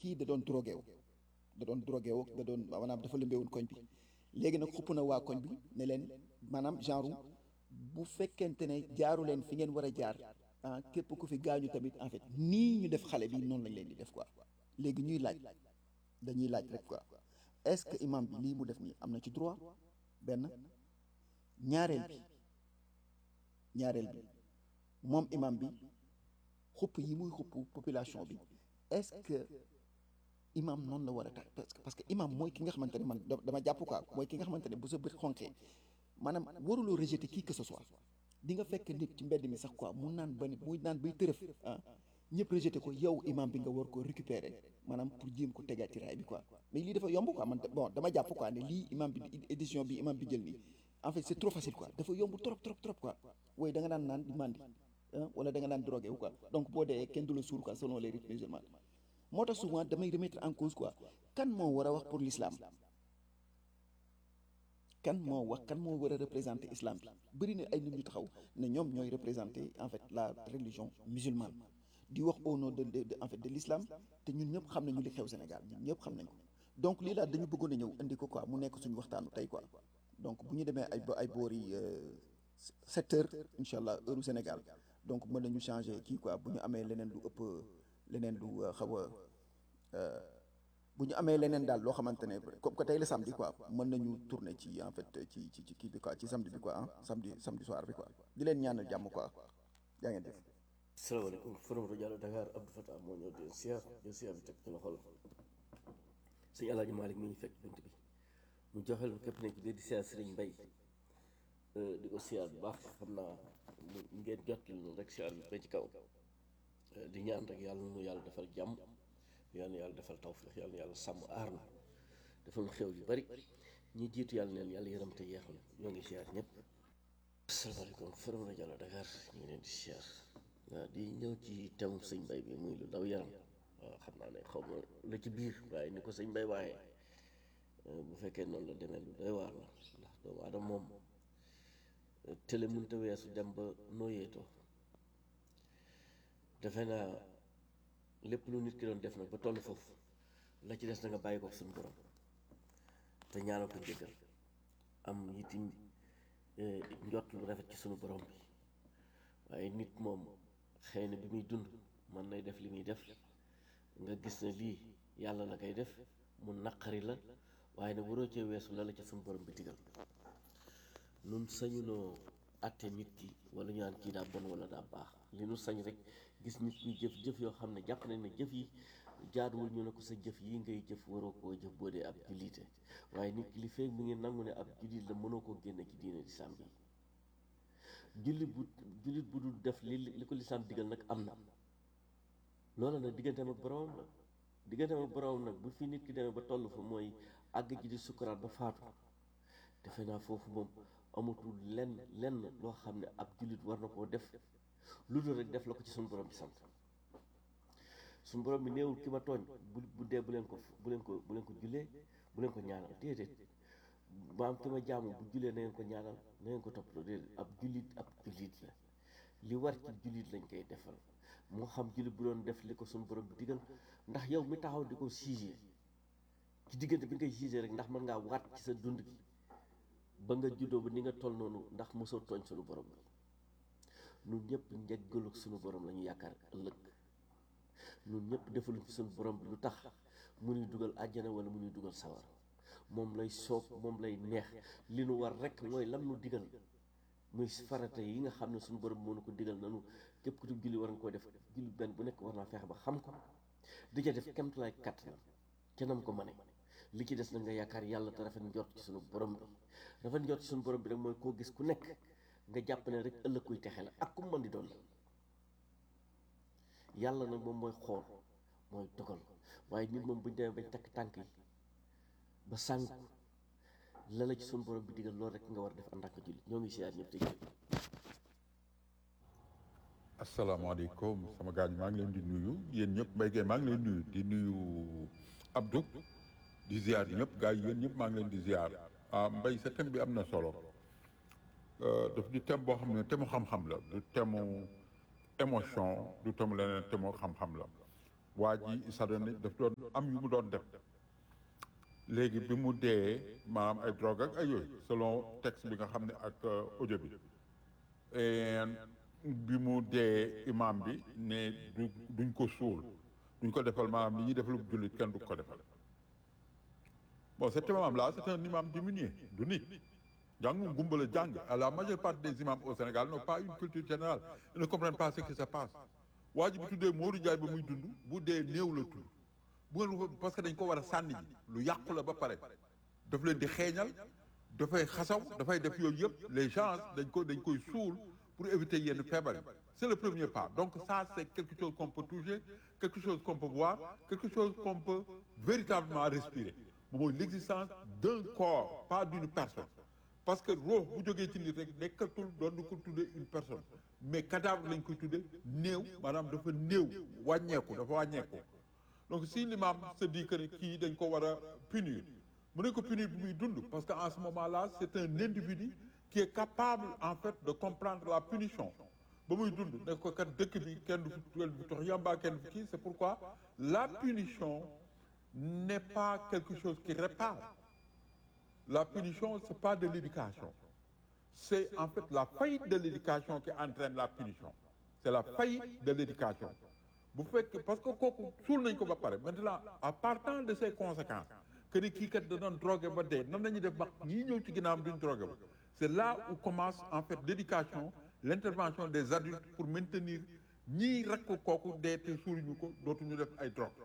kii da doon drogué wu da doon drogué wu da doon maanaam dafa lëmbeewoon koñ bi léegi nag xupp na waa koñ bi ne leen maanaam genre bu fekkente ne jaaru leen fi ngeen war a jaar ah képp ku fi gaañu tamit en fait nii ñu def xale bi noonu lañ leen di def quoi léegi ñuy laaj dañuy laaj rek quoi est-ce que imam bi lii mu def nii am na ci droit benn ñaareel bi ñaareel bi moom imam bi xupp yi muy xupp population bi est-ce que imam noonu la war a tax parce que parce que imam mooy ki nga xamante ne man dama jàpp quoi mooy ki nga xamante ne bu sa bët xonqee maanaam waruloo rejeter qui que ce soit di nga fekk nit ci mbedd mi sax quoi mu naan ba ni muy naan bay tërëf ah ñëpp rejeter ko yow imam bi nga war ko récupérer maanaam pour jéem ko tegaat ci raay bi quoi mais lii dafa yomb quoi man bon dama jàpp quoi ne lii imam bi édition bi imam bi jël nii en fait c'est trop facile quoi dafa yomb trop trop trop quoi wooy da nga daan naan di mandi wala da nga daan drogué wu quoi donc boo dee kenn du la suur quoi selon les rites musulmans moo tax souvent damay remettre en cause quoi kan moo war a wax pour l'islam kan moo wax kan moo war a représenter islam bi bëri na ay nit ñu taxaw ne ñoom ñooy représenter en fait la religion musulmane di wax au nom de de en fait de l'islam te ñun ñëpp xam nañu li xew Sénégal ñun ñëpp xam nañ ko donc lii laa dañu bëggoon a ñëw indi ko quoi mu nekk suñu waxtaanu tey quoi donc bu ñu demee ay ay boori sept heures incha allah heure Sénégal donc mën nañu changer kii quoi bu ñu amee leneen lu ëpp leneen lu xaw a bu ñu amee leneen daal loo xamante ne comme que tey la samedi quoi mën nañu tourner ci en fait ci ci ci kii bi quoi ci samedi bi quoi ah samedi samedi soir bi quoi di leen ñaanal jàmm quoi yaa ngeen def. salaamaaleykum forum rajo Dakar Abdou Fatah moo ñëw di siyaar di siyaar bi teg ci loxo la sëñ Alaaji Malick mi ñu fekk bunt bi mu joxel ko képp nekk di siyaar Sëriñ Mbay di ko siyaar bu baax xam naa ngeen jot lu rek siyaar bi ba ci kaw di ñaan rek yàlla nu yàlla defal jàmm yàlla na yàlla defal tawfiix yàlla na yàlla sàmm aar na defal xew yu bari ñi jiitu yàlla neen yàlla yërëm te yeexal ñoo ngi siyaar ñëpp asalaamaaleykum forum rajo Dakar ñu ngi leen di siyaar waaw di ñëw ci thème sëñ Mbay bi muy lu daw yaram waaw xam naa ne xaw ma la ci biir waaye ni ko sëñ Mbay waaye bu fekkee noonu la demee lu doy waar la ndax doomu aadama moom télé mënta weesu dem ba nooyeetoo defe naa lépp lu nit ki doon def nag ba toll foofu la ci des na nga bàyyi ko suñu borom te ñaanal ko jéggal am itim njott lu rafet ci suñu borom bi waaye nit moom xëy na bi muy dund mën nay def li muy def nga gis ne lii yàlla la koy def mu naqari la waaye nag waroo cee weesu la la ca suñu borom bi digal nun sañunoo àtte nit ki wala ñu naan kii daa bon wala daa baax li nu sañ rek gis nit kuy jëf jëf yoo xam ne jàpp nañ ne jëf yi jaaduwul ñu ne ko sa jëf yi ngay jëf waroo koo jëf boo dee ab jullite waaye nit ki li feeg mi ngi nangu ne ab jullit la mënoo koo génne ci diine lislaam bi jullit bu jullit bu dul def li li ko lislaam digal nag am na loolu nag digganteem ak boroomam la digganteem ak boroomam nag bu fi nit ki demee ba toll fa mooy àgg ji di sukkuraat ba faatu defe naa foofu moom amatul lenn lenn loo xam ne ab jullit war na koo def lu dul rek def la ko ci suñu borom bi sant suñu borom bi néewul ki ma tooñ bu bu dee bu leen ko bu leen ko bu leen ko jullee bu leen ko ñaanal déedéet maam ki ma jaamu bu jullee na ngeen ko ñaanal na ngeen ko toppatoo déedéet ab jullit ab jullit la li war ci jullit lañ koy defal moo xam jullit bu doon def li ko suñu borom bi digal ndax yow mi taxaw di ko jugé ci diggante bi nga koy jugé rek ndax mën ngaa waat ci sa dund gi ba nga juddoo ba ni nga toll noonu ndax mosoo tooñ suñu borom bi ñun ñëpp njëggalu suñu borom la ñu yaakaar ëllëg ñun ñëpp defaluñ ci suñu borom bi lu tax mu nuy dugal àjjana wala mu nuy dugal sawar moom lay soob moom lay neex li nu war rek mooy lam nu digal muy farata yi nga xam ne suñu borom moo nu ko digal nanu képp ku ci julli war nga koo def julli benn bu nekk war naa fexe ba xam ko di ca def kemtulaay kattanam ca nam ko mane li ci des na nga yaakaar yàlla te rafet njort ci suñu borom bi rafet njort ci suñu borom bi rek mooy koo gis ku nekk nga jàpp ne rek ëllëg kuy texe la ak ku mën di doon yàlla nag moom mooy xool mooy dogal waaye nit moom buñ demee bañ takk tànk yi ba sànk la la ci suñu borom bi digal loolu rek nga war a def ànd ak jullit ñoo ngi siyaar ñëpp te jël asalaamaaleykum sama gaañ maa ngi leen di nuyu yéen ñëpp mbay gee maa ngi leen nuyu di nuyu Abdou di ziar ñëpp gars yi yéen ñëpp maa ngi leen di ziar ah mbay sa thème bi am na solo daf di thème boo xam ne thème mu xam-xam la du thème mu émotion du thème leneen thème mu xam-xam la waa ji sa doon daf doon am yu mu doon def léegi bi mu dee maanaam ay drogue ak ay yooyu selon texte bi nga xam ne ak audio bi bi mu dee imam bi ne du duñ ko suul duñ ko defal maanaam li ñuy defal jullit kenn du ko defal bon cet imam là c'est un imam diminué du nit jàngum gumba la jàng la majeure partie des imams au Sénégal n'ont pas une culture générale ils ne comprennent pas ce qui se passe waa ji bi tuddee Modou Ndiaye ba muy dund bu dee néew la tudd bu ngeen parce que dañ ko war a sànni ji lu yàqu la ba pare daf leen di xeeñal dafay xasaw dafay def yooyu yëpp les gens dañ ko dañ koy suul pour éviter yenn feebar yi c'est le premier pas donc ça c'est quelque chose qu'on peut toucher quelque chose qu'on peut voir quelque chose qu'on peut véritablement respirer moom mooy l'existence d'un corps pas d'une personne parce que roox bu jógee ci nit rek nekkatul doon ko tuddee une personne mais cadavre lañ koy tuddee néew maanaam dafa néew wàññeeku dafa wàññeeku donc si l'imam se dit que ne kii dañ ko war a punir mu ne ko punir bi muy dund parce que en ce moment-là c'est un individu qui est capable en fait de comprendre la punition ba muy dund ne ko kat dëkk bi kenn du fi kenn du fi tox yamba kenn du fi kii c'est pourquoi la punition n'est pas quelque chose qui répare la punition c'est pas de l'éducation c'est en fait la faillite de l'éducation qui entraîne la punition c'est la faillite de l'éducation bu fekkee parce que kooku suul nañ ko ba pare maintenant à partant de ces conséquences que ni kii kat da doon drogué ba dee nan nañu def ba ñii ñëw ci ginnaawam duñ drogué ba c'est là où commence en fait l'éducation l'intervention des adultes pour maintenir ñii rakk kooku dee te suuluñu ko dootuñu def ay drogue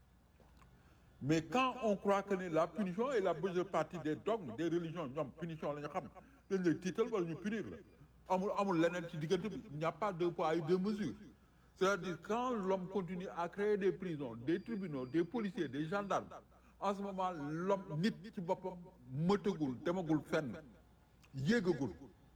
mais quand on croit que ne la punition est la majeure partie des dogmes des religions ñoom punition la ñu xam dañ lay tiital wala ñu punir la amul amul leneen ci diggante bi il n'y a pas deux poids et deux mesures c'est-à-dire quand l'homme continue à créer des prisons des tribunaux des policiers des gendarmes en ce moment l'homme nit ci boppam mëtagul demagul fenn yéegagul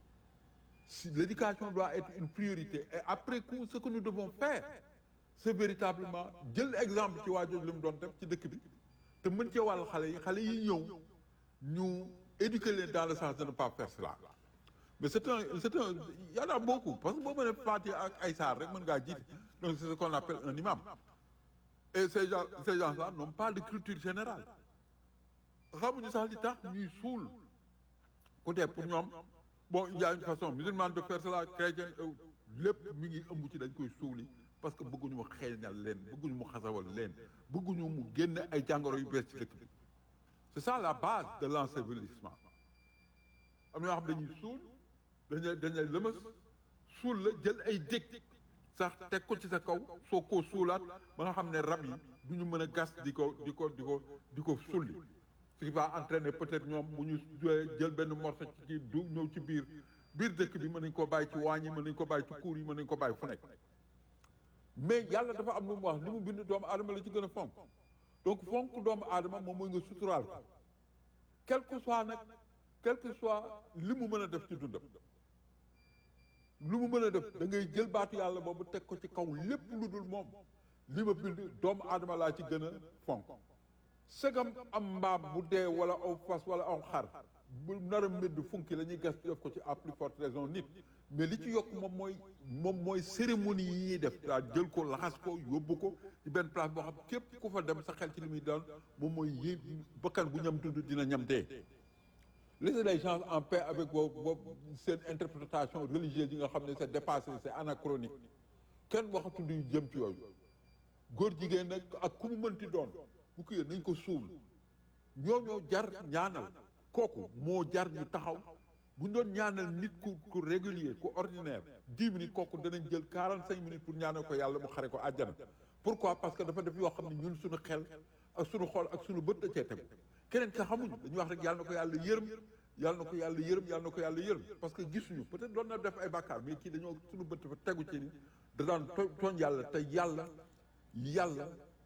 si l'éducation doit être une priorité et après coup ce que nous devons faire c'est véritablement jël exemple ci waa jooju li mu doon def ci dëkk bi te mën cee wàll xale yi xale yi ñëw ñu éduquer leen dans le sens de ne pas faire cela mais c'est un c'est un il y en a beaucoup parce que boo mënee Fatiha ak ay saar rek mën ngaa jiite donc c'est ce qu'on appelle un imam et ces gens ces gens-là n'ont pas de culture générale xamuñu sax li tax ñuy suul ku dee pour ñoom bon il y a une façon musulmane de faire cela chrétien lépp mi ngi ëmb ci dañ koy suuli parce que bëgguñu mu xeeñal leen bëgguñu mu xasawal leen bëgguñu mu génn ay jàngoro yu bees ci dëkk bi c'est ça la base de l'ensevelissement am na ñoo xam dañuy suul dañuy dañuy lëmas suul la jël ay dég sax teg ko ci sa kaw soo koo suulaat ba nga xam ne rab yi du ñu mën a gas di ko di ko di ko di ko sulli ce qui va entraîner peut-être ñoom bu ñu jël benn morceau ci kii du ñëw ci biir biir dëkk bi mën nañ ko bàyyi ci waañ yi mën nañ ko bàyyi ci kuur yi mën nañ ko bàyyi fu nekk mais yàlla dafa am lu mu wax li mu bind doomu aadama la ci gën a fonk donc fonk doomu aadama moom mooy nga suturaal ko quel que soit nag quel que soit li mu mën a def ci dundam lu mu mën a def da ngay jël baatu yàlla boobu teg ko ci kaw lépp lu dul moom li ma bind doomu aadama laa ci gën a fonk segam am mbaam bu dee wala aw fas wala aw xar bu nar a mbedd funki la ñuy gas def ko ci à plus forte raison nit mais li ci yokk moom mooy moom mooy cérémonie yi ñuy def daa jël ko laxas ko yóbbu ko ci benn place boo xam képp ku fa dem sa xel ci li muy doon moom mooy yé bakkan bu ñam dund dina ñam dee laissez les gens en paix avec vos vos seen interprétation religieuse yi nga xam ne c'est dépassé c'est anachronique kenn waxatu luy jëm ci yooyu góor jigéen nag ak ku mu mënti doon bu ko yéen nañ ko suul ñoo ñoo jar ñaanal kooku moo jar ñu taxaw bu ñu doon ñaanal nit ku ku régulier ku ordinaire dix minutes kooku danañ jël quarante cinq minutes pour ñaanal ko yàlla mu xare ko àjjana pourquoi parce que dafa def yoo xam ne ñun suñu xel ak suñu xol ak suñu bët da cee tegu keneen ka xamuñu dañuy wax rek yàlla na ko yàlla yërëm yàlla na ko yàlla yërëm yàlla na ko yàlla yërëm parce que gisuñu peut-être doon na def ay bàkkaar mais kii dañoo suñu bët dafa tegu ci ni da daan tooñ yàlla te yàlla yàlla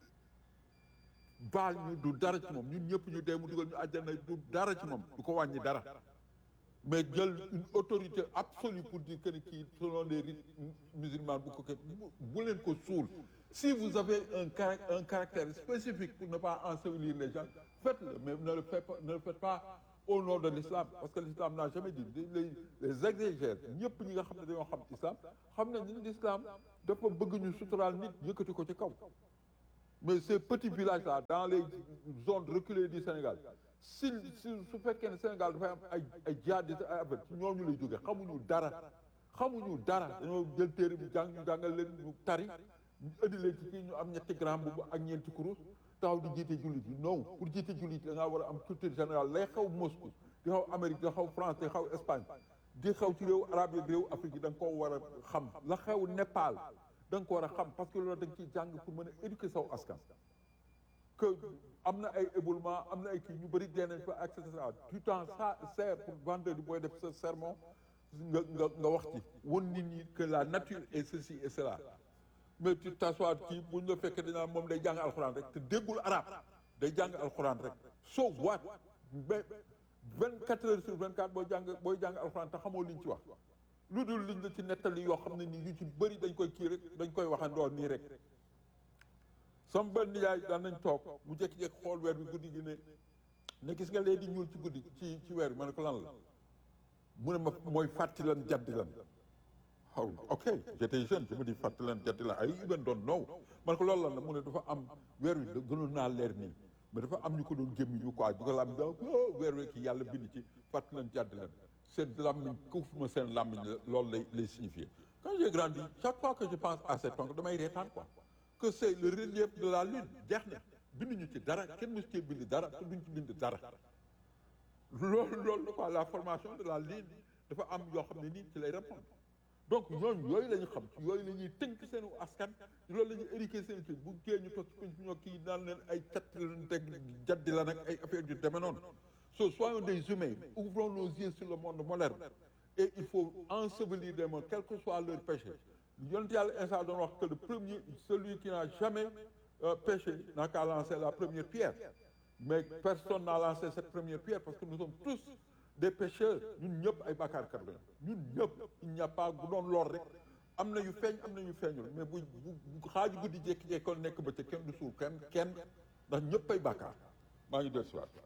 baal ñu du dara ci moom ñun ñëpp ñu dee mu dugal ñu àjjana du dara ci moom du ko wàññi dara mais jël une autorité absolue pour dire que ni kii selon les rites musulmans bu ko ke bu leen ko suul si vous avez un caractère un caractère spécifique pour ne pas ensevelir les gens faites-le mais ne le faites pas ne le faites pas au nom de l'islam parce que l'islam n'a jamais dit les les exégètes ñëpp ñi nga xam ne dañoo xam islam xam nañ ni l'islam dafa bëgg ñu suturaal nit yëkkati ko ci kaw mais ces petits villages là dans les zones reculées du Sénégal si si su fekkee ne Sénégal dafay am ay ay jihadistes ay affaire ci ñooñu lay jógee xamuñu dara xamuñu dara dañoo jël téere bi jàng ñu jàngal leen ñu tari ñu indi leen ci kii ñu am ñetti grand boobu ak ñeenti kurus taxaw di jiite jullit yi non pour jiite jullit da ngaa war a am culture générale lay xaw Moscou di xaw Amérique di xaw France di xaw Espagne di xaw ci réew arabe yi réew Afrique yi da nga koo war a xam la xew Népal da nga ko war a xam parce que loolu da nga ciy jàng pour mën a éduquer saw askan que am na ay éboulement am na ay kii ñu bëri dee nañ fa et cetera tout temps ça sert pour vendredi booy def sa sermon nga nga nga wax ci won nit ñi que la nature est ceci et cela mais tu t'assois kii bu ñu la fekkee dañaa moom day jàng alxuraan rek te déggul arab day jàng alxuraan rek so what mais vingt quatre heures sur vingt quatre booy jàng booy jàng alxuraan te xamoo liñ ci wax lu dul liñ la ci nettali yoo xam ne nii yu ci bëri dañ koy kii rek dañ koy waxandoo nii rek sama benn yaay daan nañ toog mu jékki-jékki xool weer bi guddi gi ne ne gis nga lee di ñuul ci guddi ci ci weer bi ma ne ko lan la mu ne ma mooy fàtti lan jaddi lan xaw ok j'étais jeune je me dis fàtti lan jaddi lan ay even doon know ma ne ko loolu lan la mu ne dafa am weer wi gënoon naa leer nii mais dafa am ñu ko doon gémmi ñu quoi di ko lam da weer wi ki yàlla bind ci fàtti lan jaddi lan seen làmmiñ kuuf ma seen làmmiñ loolu lay lay signifier quand j'ai grandi chaque fois que je pense à cet oncle damay reetaan quoi que c'est le relief de la lune jeex na binduñu ci dara kenn mësu cee bind dara te duñ ci bind dara loolu loolu la quoi la formation de la lune dafa am yoo xam ne nii ci lay répondre donc ñooñu yooyu la ñu xam ci yooyu la ñuy tënk seenu askan loolu la ñuy éduquer seen kii bu kee ñu toog ci kuñ ñoo kii naan leen ay cat leen teg jaddi la nag ay affaire yu demee noonu so soyons des humains ouvrons nos yeux sur le monde moderne et il faut ensevelir des morts quel que soit leur péché yonent yàlla Iisaa doon wax que le premier celui qui n'a jamais euh, péché n'a qu'à lancer la première pierre mais personne n'a lancé cette première pierre parce que nous sommes tous des pécheurs ñun ñëpp ay bàkkaarkat lañu ñun ñëpp il n'y a pas bu doon lor rek am na yu feeñ am na yu feeñul mais bu bu xaaju guddi jékki-jékki kon nekk ba ca kenn du suul kenn kenn ndax ñëpp ay bàkkaar maa ngi dellu si waat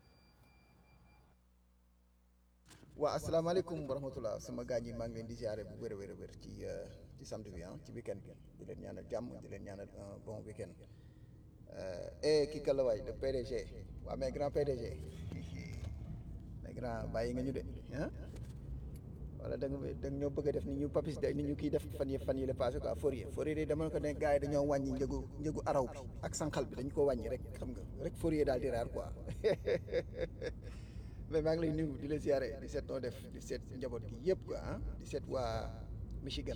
waa asalaamaaleykum wa rahmatullah sama gaañ yi maa ngi leen di ziare bu wér a wér a wér ci ci samedi bi ah ci weekend bi di leen ñaanal jàmm di leen ñaanal un bon weekend et kii kan la waay le PDG waa mais grand PDG mais grand bàyyi nga ñu de ah wala da nga da nga ñoo bëgg a def ni ñu papis de ni ñu kii def fan yi fan yi la passé quoi Fourier Fourier de dama ko ne gars yi dañoo wàññi njëgu njëgu araw bi ak sànqal bi dañu ko wàññi rek xam nga rek Fourier daal di raar quoi mais maa ngi lay nuyu di la ziare di seet noo def di seet njaboot gi yëpp quoi ah di seet waa Michigan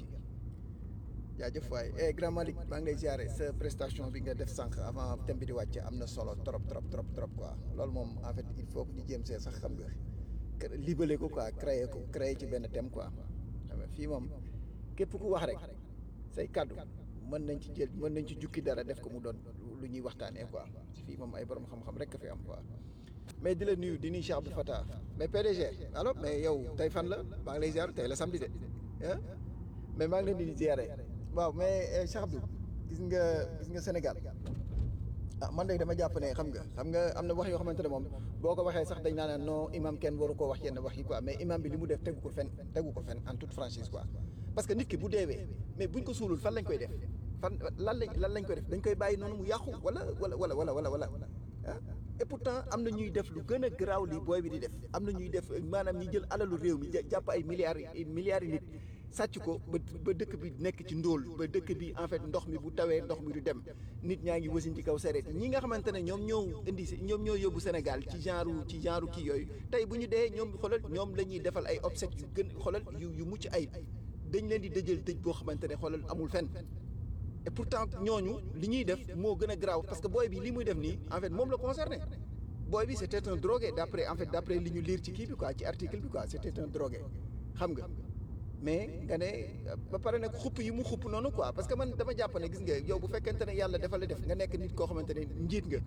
jaajëf waay eh grand Malick maa ngi lay ziare sa prestation bi nga def sànq avant thème bi di wàcce am na solo trop trop trop trop quoi loolu moom en fait il faut que ñu jéem see sax xam nga libellé ko quoi créer ko créer ci benn thème quoi xam nga fii moom képp ku wax rek say kaddu mën nañ ci jël mën nañ ci jukki dara def ko mu doon lu ñuy waxtaanee quoi fii moom ay borom xam-xam rek a fi am quoi. mais di la nuyu di nuyu Cheikh Abdou Fatah mais PDG alors mais yow tey fan la maa ngi lay ziar tey la samedi de ah mais maa ngi leen di ziare waaw mais Cheikh Abdou gis nga gis nga Sénégal ah man de dama jàpp ne xam nga xam nga am na wax yoo xamante ne moom boo ko waxee sax dañ naan non imam kenn waru koo wax yenn wax yi quoi mais imam bi li mu def tegu ko fen tegu ko fen en toute franchise quoi parce que nit ki bu deewee mais buñ ko suulul fan lañ koy def fan lan lañ lan lañ koy def dañ koy bàyyi noonu mu yàqu wala wala wala wala wala wala ah et pourtant am na ñuy def lu gën a garaaw li booy bi di def am na ñuy def maanaam ñi jël alalu réew mi jàpp ay milliards yi milliards yi nit sàcc ko ba ba dëkk bi nekk ci ndóol ba dëkk bi en fait ndox mi bu tawee ndox mi du dem nit ñaa ngi wasin ci kaw sareet ñi nga xamante ne ñoom ñoo indi ñoom ñoo yóbbu Sénégal ci genre ci genre kii yooyu tey bu ñu dee ñoom xoolal ñoom la ñuy defal ay obsèques yu gën xoolal yu yu mucc ay dañ leen di dëjël dëj boo xamante ne xoolal amul fenn et pourtant ñooñu li ñuy def moo gën a garaaw parce que booy bi li muy def nii en fait moom la concerné booy bi c'était un drogué d'après en fait d'après li ñu lire ci kii bi quoi ci article bi quoi c'était un drogué xam nga mais nga ne ba pare nag xupp yi mu xupp noonu quoi parce que man dama jàpp ne gis nga yow bu fekkente ne yàlla dafa la def nga nekk nit koo xamante ne njiit nga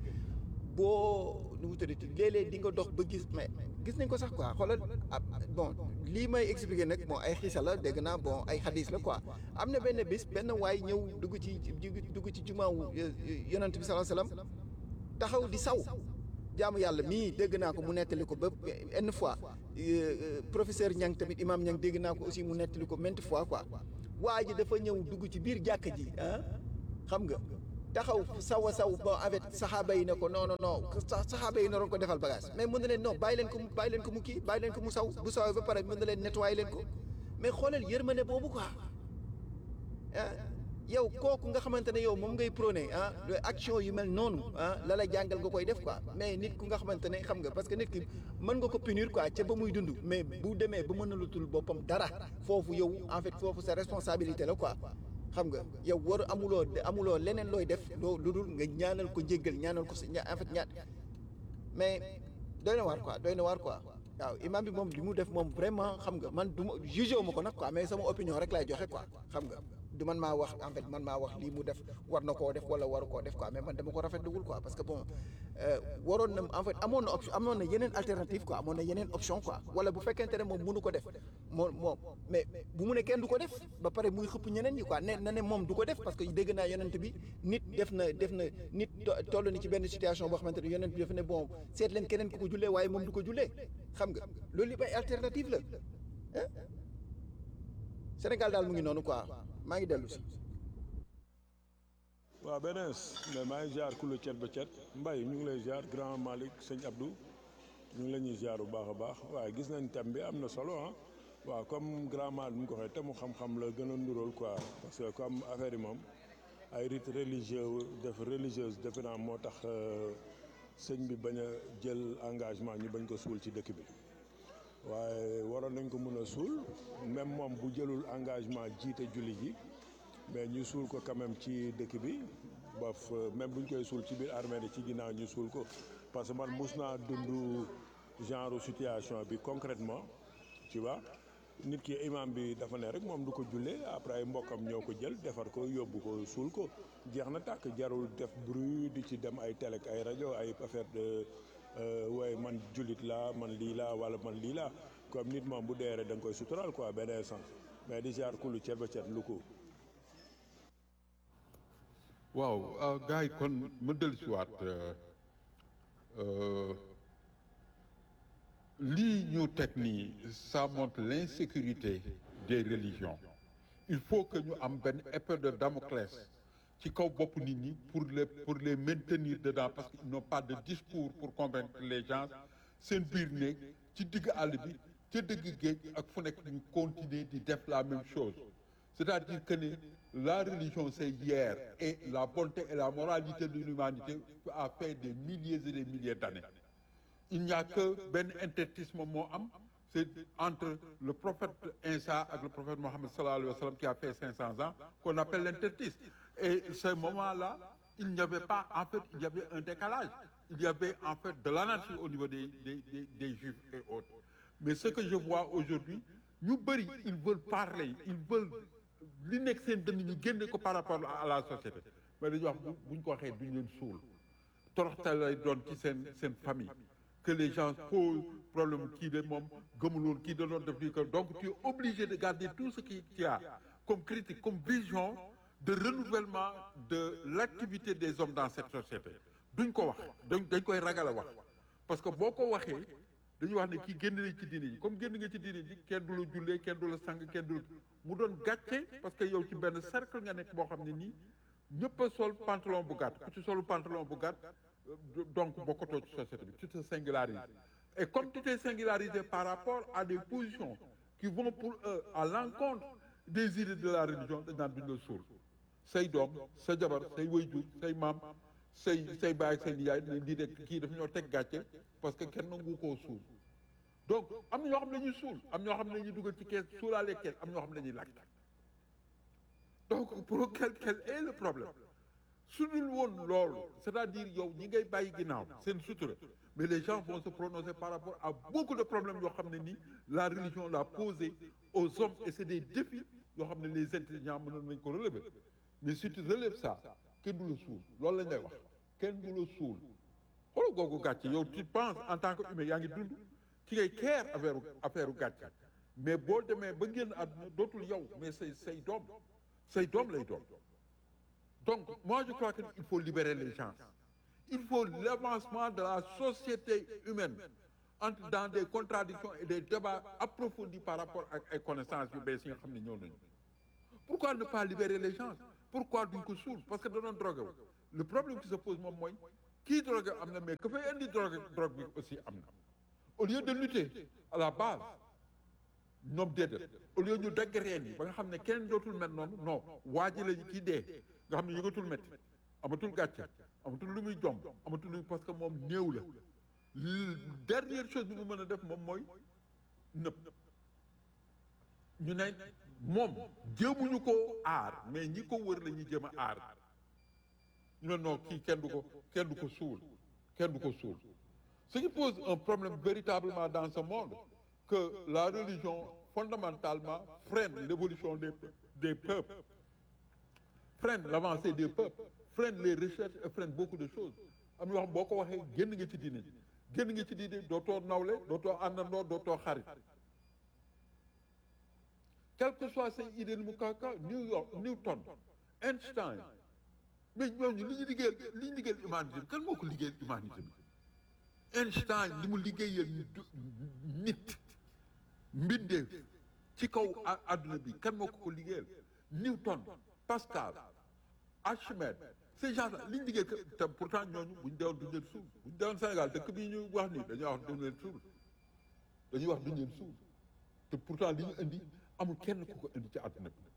boo nu mu tuddati léeg-léeg di nga dox ba gis mais gis nañ ko sax quoi xoolal ah bon lii may expliquer nag bon ay xiisa la dégg naa bon ay xadis la quoi am na benn bis benn waay ñëw dugg ci dugg ci jumaawu yonent bi sallallahu alayhi wasallam taxaw di saw jaamu yàlla mii dégg naa ko mu nettali ko ba une fois professeur Niang tamit imam Niang dégg naa ko aussi mu nettali ko maintes fois quoi waa ji dafa ñëw dugg ci biir jàkka ji ah xam nga taxaw saw a saw bon avec saxaaba yi ne ko non non non saxaaba yi naroon ko defal bagage mais mën na leen non bàyyi leen ko mu bàyyi leen ko mu kii bàyyi leen ko mu saw bu sawee ba pare mën na leen nettoyer leen ko mais xoolal yërmande boobu quoi ah yow kooku nga xamante ne yow moom ngay prôné ah action yu mel noonu ah la la jàngal nga koy def quoi mais nit ku nga xamante ne xam nga parce que nit ki mën nga ko punir quoi ca ba muy dund mais bu demee ba mën a lutul boppam dara foofu yow en fait foofu sa responsabilité la quoi xam nga yow war amuloo amuloo leneen looy def loo lu dul nga ñaanal ko njéggal ñaanal ko si en fait ñaat mais doy na waar quoi doy na waar quoi waaw imam bi moom li mu def moom vraiment xam nga man du ma jugé wu ma ko nag quoi mais sama opinion rek laay joxe quoi xam nga du man maa wax en fait man maa wax lii mu def war na koo def wala waru koo def quoi mais man dama ko rafetluwul quoi parce que bon waroon na en fait amoon na option amoon na yeneen alternative quoi amoon na yeneen option quoi wala bu fekkente ne moom mënu ko def moo moom mais bu mu ne kenn du ko def ba pare muy xëpp ñeneen ñi quoi ne na ne moom du ko def parce que dégg naa yonent bi nit def na def na nit toll ni ci benn situation boo xamante ne yonent bi dafa ne bon seet leen keneen ku ko jullee waaye moom du ko jullee xam nga loolu yëpp ay alternative la ah Sénégal daal mu ngi noonu quoi maa ngi dellu si. waaw benees mais maa ngi ziar kulu cet ba cet mbay ñu ngi lay ziar grand Malick sëñ Abdou ñu ngi la ñuy ziar bu baax a baax waaye gis nañ thème bi am na solo ah waaw comme grand Malick mu ko waxee te mu xam-xam la gën a ndurool quoi parce que comme affaire yi moom ay rite religieux def religieuse defe naa moo tax sëñ bi bañ a jël engagement ñu bañ ko suul ci dëkk bi waaye waroon nañ ko mën a suul même moom bu jëlul engagement jiite julli ji mais ñu suul ko quand même ci dëkk bi ba même bu ñu koy suul ci biir armée yi ci ginnaaw ñu suul ko parce que man mus naa dund genre situation bi concrètement tu vois nit ki imam bi dafa ne rek moom du ko jullee après ay mbokkam ñoo ko jël defar ko yóbbu ko suul ko jeex na tàkk jarul def bruit di ci dem ay télé ay rajo ay affaire de waaye man jullit laa man lii laa wala man lii laa comme nit moom bu dee rek da nga koy sutural quoi benn sens mais di ziar kulu ceeb ba ceeb lu ko. waaw gars yi kon ma dellusiwaat lii ñu teg nii ça montre l'insécurité des religions il faut que ñu am benn épée de Damoclès ci kaw bopp nit ñi pour les pour les maintenir dedans parce qu'ils n'ont pas de discours pour convaincre les gens seen biir néeg ci digg àll bi ca dëgg géej ak fu nekk ñu continuer di def la même chose c'est-à-dire que ne la religion c'est hier et la bonté et la moralité de l'humanité a fait des milliers et des milliers d'années il n'y a que benn intertisme moo am c'est entre le prophète Isa ak le prophète Mohammed sallallahu alayhi wa sallam qui a fait 500 ans qu'on appelle l'intertisme et ce moment-là il n'y avait pas en fait il y avait un décalage il y avait en fait de l'anarchie au niveau des des des, des juifs et autres mais ce que je vois aujourd'hui ñu bëri ils veulent parler ils veulent li nekk seen dënn ñu génne ko par rapport à la société mais dañuy wax buñ ko waxee duñ leen suul toroxte lay doon ci seen seen famille que les gens posent problème kii de moom gëmuloon kii da doon def lii que donc tu es obligé de garder tout ce qui qu'il y a comme critique comme vision de renouvellement de l'activité des hommes dans cette société duñ ko wax dañ dañ koy ragal a wax parce que boo ko waxee dañuy wax ne kii génn nañ ci diine ji comme génn nga ci diine ji kenn du la jullee kenn du la sang kenn du la mu doon gàcce parce que yow ci benn cercle nga nekk boo xam ne nii ñëpp a sol pantalon bu gàtt ku ci solu pantalon bu gàtt donc bokkatoo ci société bi tu te singularises et comme tu t'es singularisé par rapport à des positions qui vont pour eux à l'encontre des idées de la religion dañ naan duñ la suul say doom sa jabar say waajur say maam say say baay ak say nijaay ne lii de kii dafa ñoo teg gàcce parce que kenn nangu koo suul donc am na ñoo xam ne dañuy suul am ñoo xam ne dañuy dugal ci kees suulaale kees am ñoo xam ne dañuy lakk donc pour quel quel est le problème su dul woon loolu c'est-à-dire yow ñi ngay bàyyi ginnaaw seen sutura mais les gens vont se prononcer par rapport à beaucoup de problèmes yoo xam ne nii la religion l'a posé aux hommes et c'est des défis yoo xam ne les intelligents mënoon nañ ko relever mais si tu relèves ça kenn du la suul loolu lañ lay wax kenn du la suul xoolal googu gàcce yow tu penses en tant que humain yaa ngi dund ci ngay care affaire affaire gàcce mais boo demee ba génn àdduna dootul yow mais say say doom say doom lay doom donc moi je crois que il faut libérer les gens il faut l'avancement de la société humaine entre dans des contradictions et des débats approfondis par rapport ak ay connaissances yu bees yi nga xam ne ñëw nañu pourquoi ne pas libérer les gens pourquoi duñ ko suul parce que da doon drogué wu le problème qui se pose moom mooy kii drogue am na mais que fay indi drogue drogue bi aussi am na au lieu de lutter à la base ñoom déedéet au lieu ñu dagg reen yi ba nga xam ne kenn dootul met noonu non waa ji lañu kii dee nga xam ne yëgatul métti amatul gàcce amatul lu muy jomb amatul lu parce que moom néew la dernière chose bi mu mën a def moom mooy nëb ñu ne moom jéemuñu ko aar mais ñi ko wër la ñuy jéem a aar ñu ne non kii kenn du ko kenn du ko suul kenn du ko suul ce qui pose un problème véritablement dans ce monde que la religion fondamentalement freine l'évolution des des peuples freine l'avancée des peuples freine les recherches et freine beaucoup de choses am yoo xam boo ko waxee génn nga ci diine génn nga ci diine dootoo nawle dootoo àndandoo dootoo xarit quel que soit say idée mu kaka New York Newton Einstein mais ñooñu li ñu liggéeyal li ñu liggéeyal humanité bi kan moo ko liggéeyal humanité bi Einstein li mu liggéeyal nit mbindeef ci kaw adduna bi kan moo ko ko liggéeyal Newton Pascal Archimède ces gens là li ñu liggéey te pourtant ñooñu bu ñu deewoon duñu leen suul bu ñu deewoon Sénégal dëkk bii ñu wax nii dañuy wax duñu leen suul dañuy wax duñu leen suul te pourtant li ñu indi amul kenn ku ko indi ci àdduna bi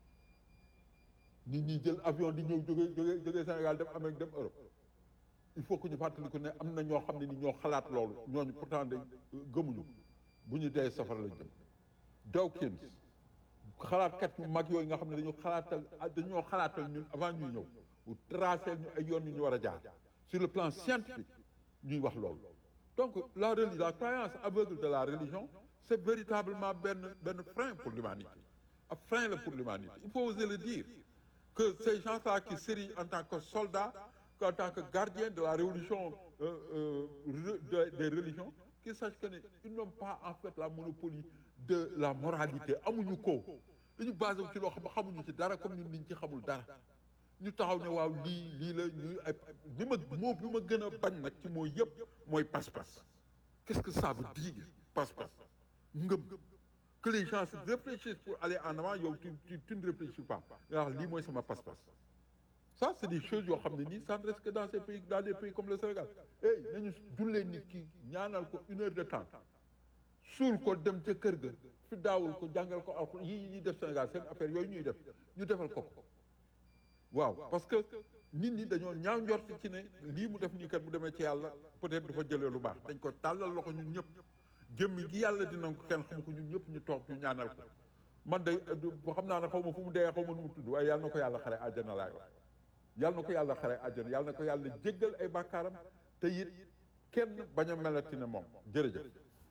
nit ñi jël avion di ñëw jóge jóge jóge Sénégal dem Amérique dem Europe il faut que ñu fàttaliku ne am na ñoo xam ne ni ñoo xalaat loolu ñooñu pourtant dañ gëmuñu bu ñu dee safara lañ jëm Dawkins xalaatkat yu mag yooyu nga xam ne dañu xalaatal dañoo xalaatal ñun avant ñuy ñëw bu tracé ñu ay yoon yu ñu war a jaar sur le plan scientifique ñuy wax loolu donc la religion la croyance aveugle de la religion c'est véritablement benn benn frein pour l'humanité un frein la pour l'humanité il faut oser le dire que ces gens-là qui s'érigent en tant que soldats en tant que gardiens de la révolution euh, euh, de, des religions qu'ils sachent que ne ils n'ont pas en fait la monopolie de la moralité amuñu ko dañu basé wu ci loo xam ne xamuñu ci dara comme ñun niñ ci xamul dara ñu taxaw ne waaw lii lii la ñuy ay li ma moo bi ma gën a bañ nag ci mooy yëpp mooy pas-pas qu'est-ce que ça veut dire pas-pas ngëm que les gens réfléchissent pour aller en avant yow tu tu tu ne réfléchis pas nga wax lii mooy sama pas-pas ça c'est des choses yoo xam ne nii ça ne reste que dans ces pays dans des pays comme le Sénégal hey nañu jullee nit ki ñaanal ko une heure de temps suul ko dem ca kër ga fi daawul ko jàngal ko alxuraan yi ñuy def Sénégal seen affaire yooyu ñuy def ñu defal ko ko waaw parce que nit ñi dañoo ñaaw njort ci ne lii mu def nii kat bu demee ci yàlla peut-être dafa jëlee lu baax dañ ko tàllal loxo ñun ñëpp jëmmi gi yàlla dina ko kenn xam ko ñun ñëpp ñu toog ñu ñaanal ko man day xam naa ne xaw ma fu mu dee xaw ma nu mu tudd waaye yàlla na ko yàlla xare àjjana laay wax yàlla na ko yàlla xare àjjana yàlla na ko yàlla jéggal ay bàkkaaram te it kenn bañ a melati ne moom jërëjëf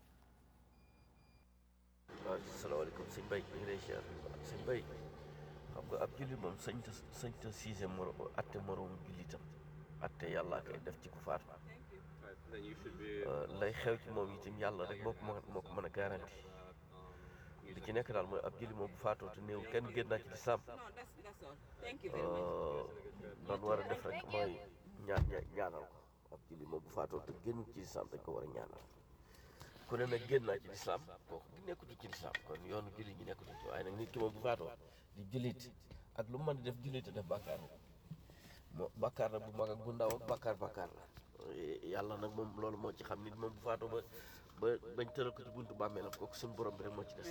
waaw salaamaaleykum sëñ Bay ñu ngi lay ziar sëñ Bay xam nga ab jullit moom sañ ta sañ ta siise moro atte moroom jullitam atte yàllaa koy def ci ku faatu lay xew ci moom itam yàlla rek moo ko moo ko mën a garanti li ci nekk daal mooy ab jullit moom bu faatoo te néew kenn génn naa ci di sàmm doon war a def rek mooy ñaan ñaanal ko ab jullit moom bu faatoo te génn ci lislaam dañ ko war a ñaanal ku ne nag génn naa ci lislaam kooku di nekkutu ci lislaam kon yoonu jullit ñi nekkutu ci waaye nag nit ki moom bu faatoo di jullit ak lu mu mën di def jullit def bàkkaar moo bàkkaar nag bu mag ak bu ndaw ak bàkkaar bàkkaar la yàlla nag moom loolu moo ci xam nit moom bu faatoo ba ba bañ tëral ko ci buntu bàmmeelam kooku suñu borom bi rek moo ci des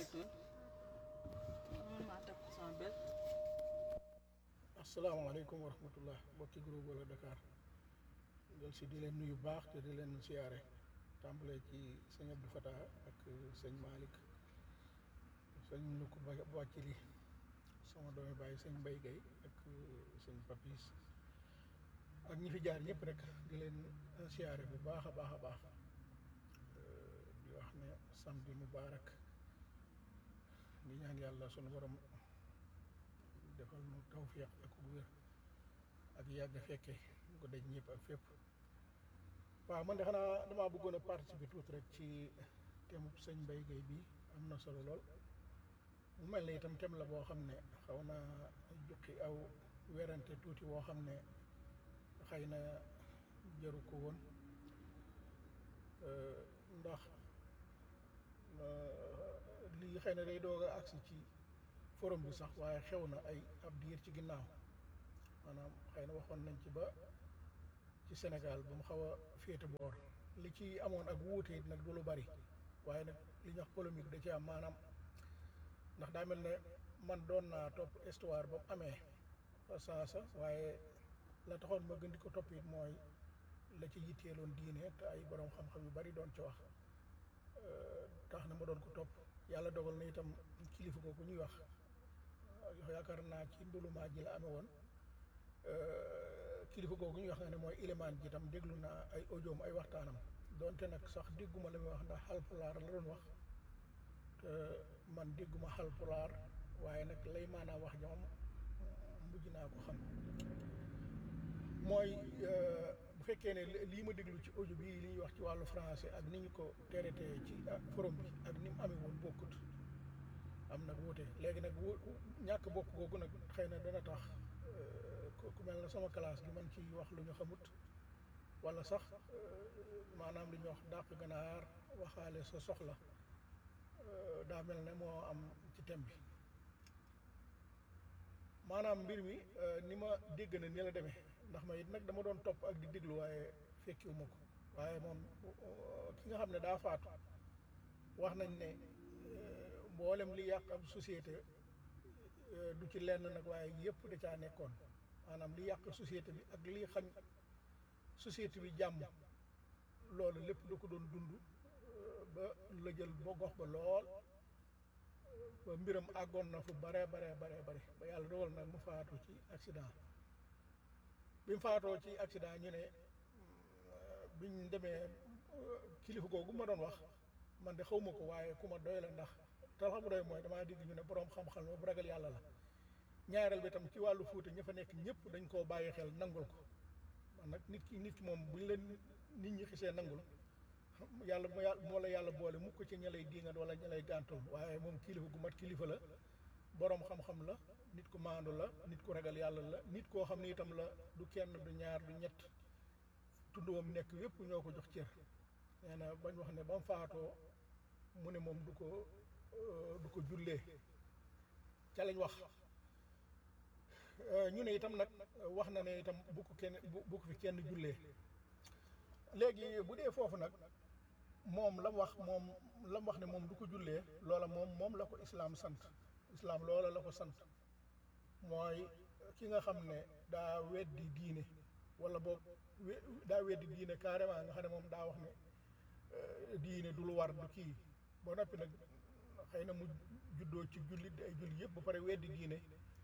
asalaamaaleykum wa rahmatullah mbokki groupe wala Dakar jël si di leen nuyu baax te di leen siyaare tàmbalee ci sëñ Abdou Fatah ak sëñ Malick sëñ Lukku ba Bàccili sama doomi bàyyi sëñ Mbay Gay ak sëñ Papis ak ñi fi jaar ñëpp rek di leen siyaare bu baax a baax a baax di wax ne samedi mubarak di ñaan yàlla sunu borom defal nu tawfiq ak wér ak yàgg fekke ko daj ñëpp ak fépp waaw man de xanaa damaa bëggoon a participer tuuti rek ci thème sëñ Mbaye Guèye bi am na solo lool mu mel ne itam thème la boo xam ne xaw na jukki aw werante tuuti woo xam ne xëy na jaru ko woon ndax lii xëy na day doog a agsi ci forum bi sax waaye xew na ay ab diir ci ginnaaw maanaam xëy na waxoon nañ ci ba ci Sénégal ba mu xaw a féete boor li ci amoon ak wuute it nag du lu bari waaye nag li ñuy wax polémique da ci am maanaam ndax daa mel ne man doon naa topp histoire ba mu amee fa saasa waaye la taxoon ma gën di ko topp it mooy la ci yitteeloon diine te ay borom xam-xam yu bari doon ci wax tax na ma doon ko topp yàlla dogal na itam kilifa ko ku ñuy wax yaakaar naa ci ndulumaa ji la amee woon kilifa googu ñuy wax nga ne mooy ilimaan ji itam déglu naa ay audioom ay waxtaanam donte nag sax dégguma la muy wax ndax xalpulaar la doon wax te man dégguma xalpulaar waaye nag lay maanaam wax ja moom mujj naa ko xam mooy bu fekkee ne lii ma déglu ci audio bii li ñuy wax ci wàllu français ak ni ñu ko traité ci forum bi ak ni mu amee woon bokkut am nag wuute léegi nag wu ñàkk bokk googu nag xëy na dana tax ku mel na sama classe gi man ci wax lu ñu xamut wala sax maanaam li ñuy wax dàq ganaar waxaale sa soxla daa mel ne moo am ci thème bi maanaam mbir mi ni ma dégg na ni la demee ndax ma it nag dama doon topp ak di déglu waaye fekkiwu ma ko waaye moom ki nga xam ne daa faatu wax nañ ne mboolem li yàq ab société du ci lenn nag waaye yëpp da caa nekkoon maanaam li yàq société bi ak li xañ société bi jàmm loolu lépp da ko doon dund ba la jël ba gox ba lool ba mbiram àggoon na fu bare bare bare bare ba yàlla dogal nag mu faatu ci accident bi mu faatoo ci accident ñu ne biñ demee kilifa googu ma doon wax man de xaw ma ko waaye ku ma doy la ndax te xam doy mooy damaa dégg ñu ne boroom xam-xam la bu ragal yàlla la ñaareel bi tam ci wàllu fuuta ña fa nekk ñëpp dañ koo bàyyi xel nangul ko man nag nit ki nit ki moom buñ leen nit ñi xisee nangul yàlla moo la yàlla boole mukk ci ña lay diingat wala ña lay gàntul waaye moom kilifa gu mat kilifa la boroom xam-xam la nit ku maandu la nit ku ragal yàlla la nit koo xam ne itam la du kenn du ñaar du ñett tunduwam nekk yépp ñoo ko jox cër nee na bañ wax ne ba mu faatoo mu ne moom du ko du ko jullee ca lañ wax ñu ne itam nag wax na ne itam bu ko kenn bu ko fi kenn jullee léegi bu dee foofu nag moom la mu wax moom la mu wax ne moom du ko jullee loola moom moom la ko islaam sant islaam loola la ko sant mooy ki nga xam ne daa weddi diine wala boog daa weddi diine carrément nga xam ne moom daa wax ne diine du lu war du kii ba noppi nag xëy na mu juddoo ci jullit di ay jullit yëpp ba pare weddi diine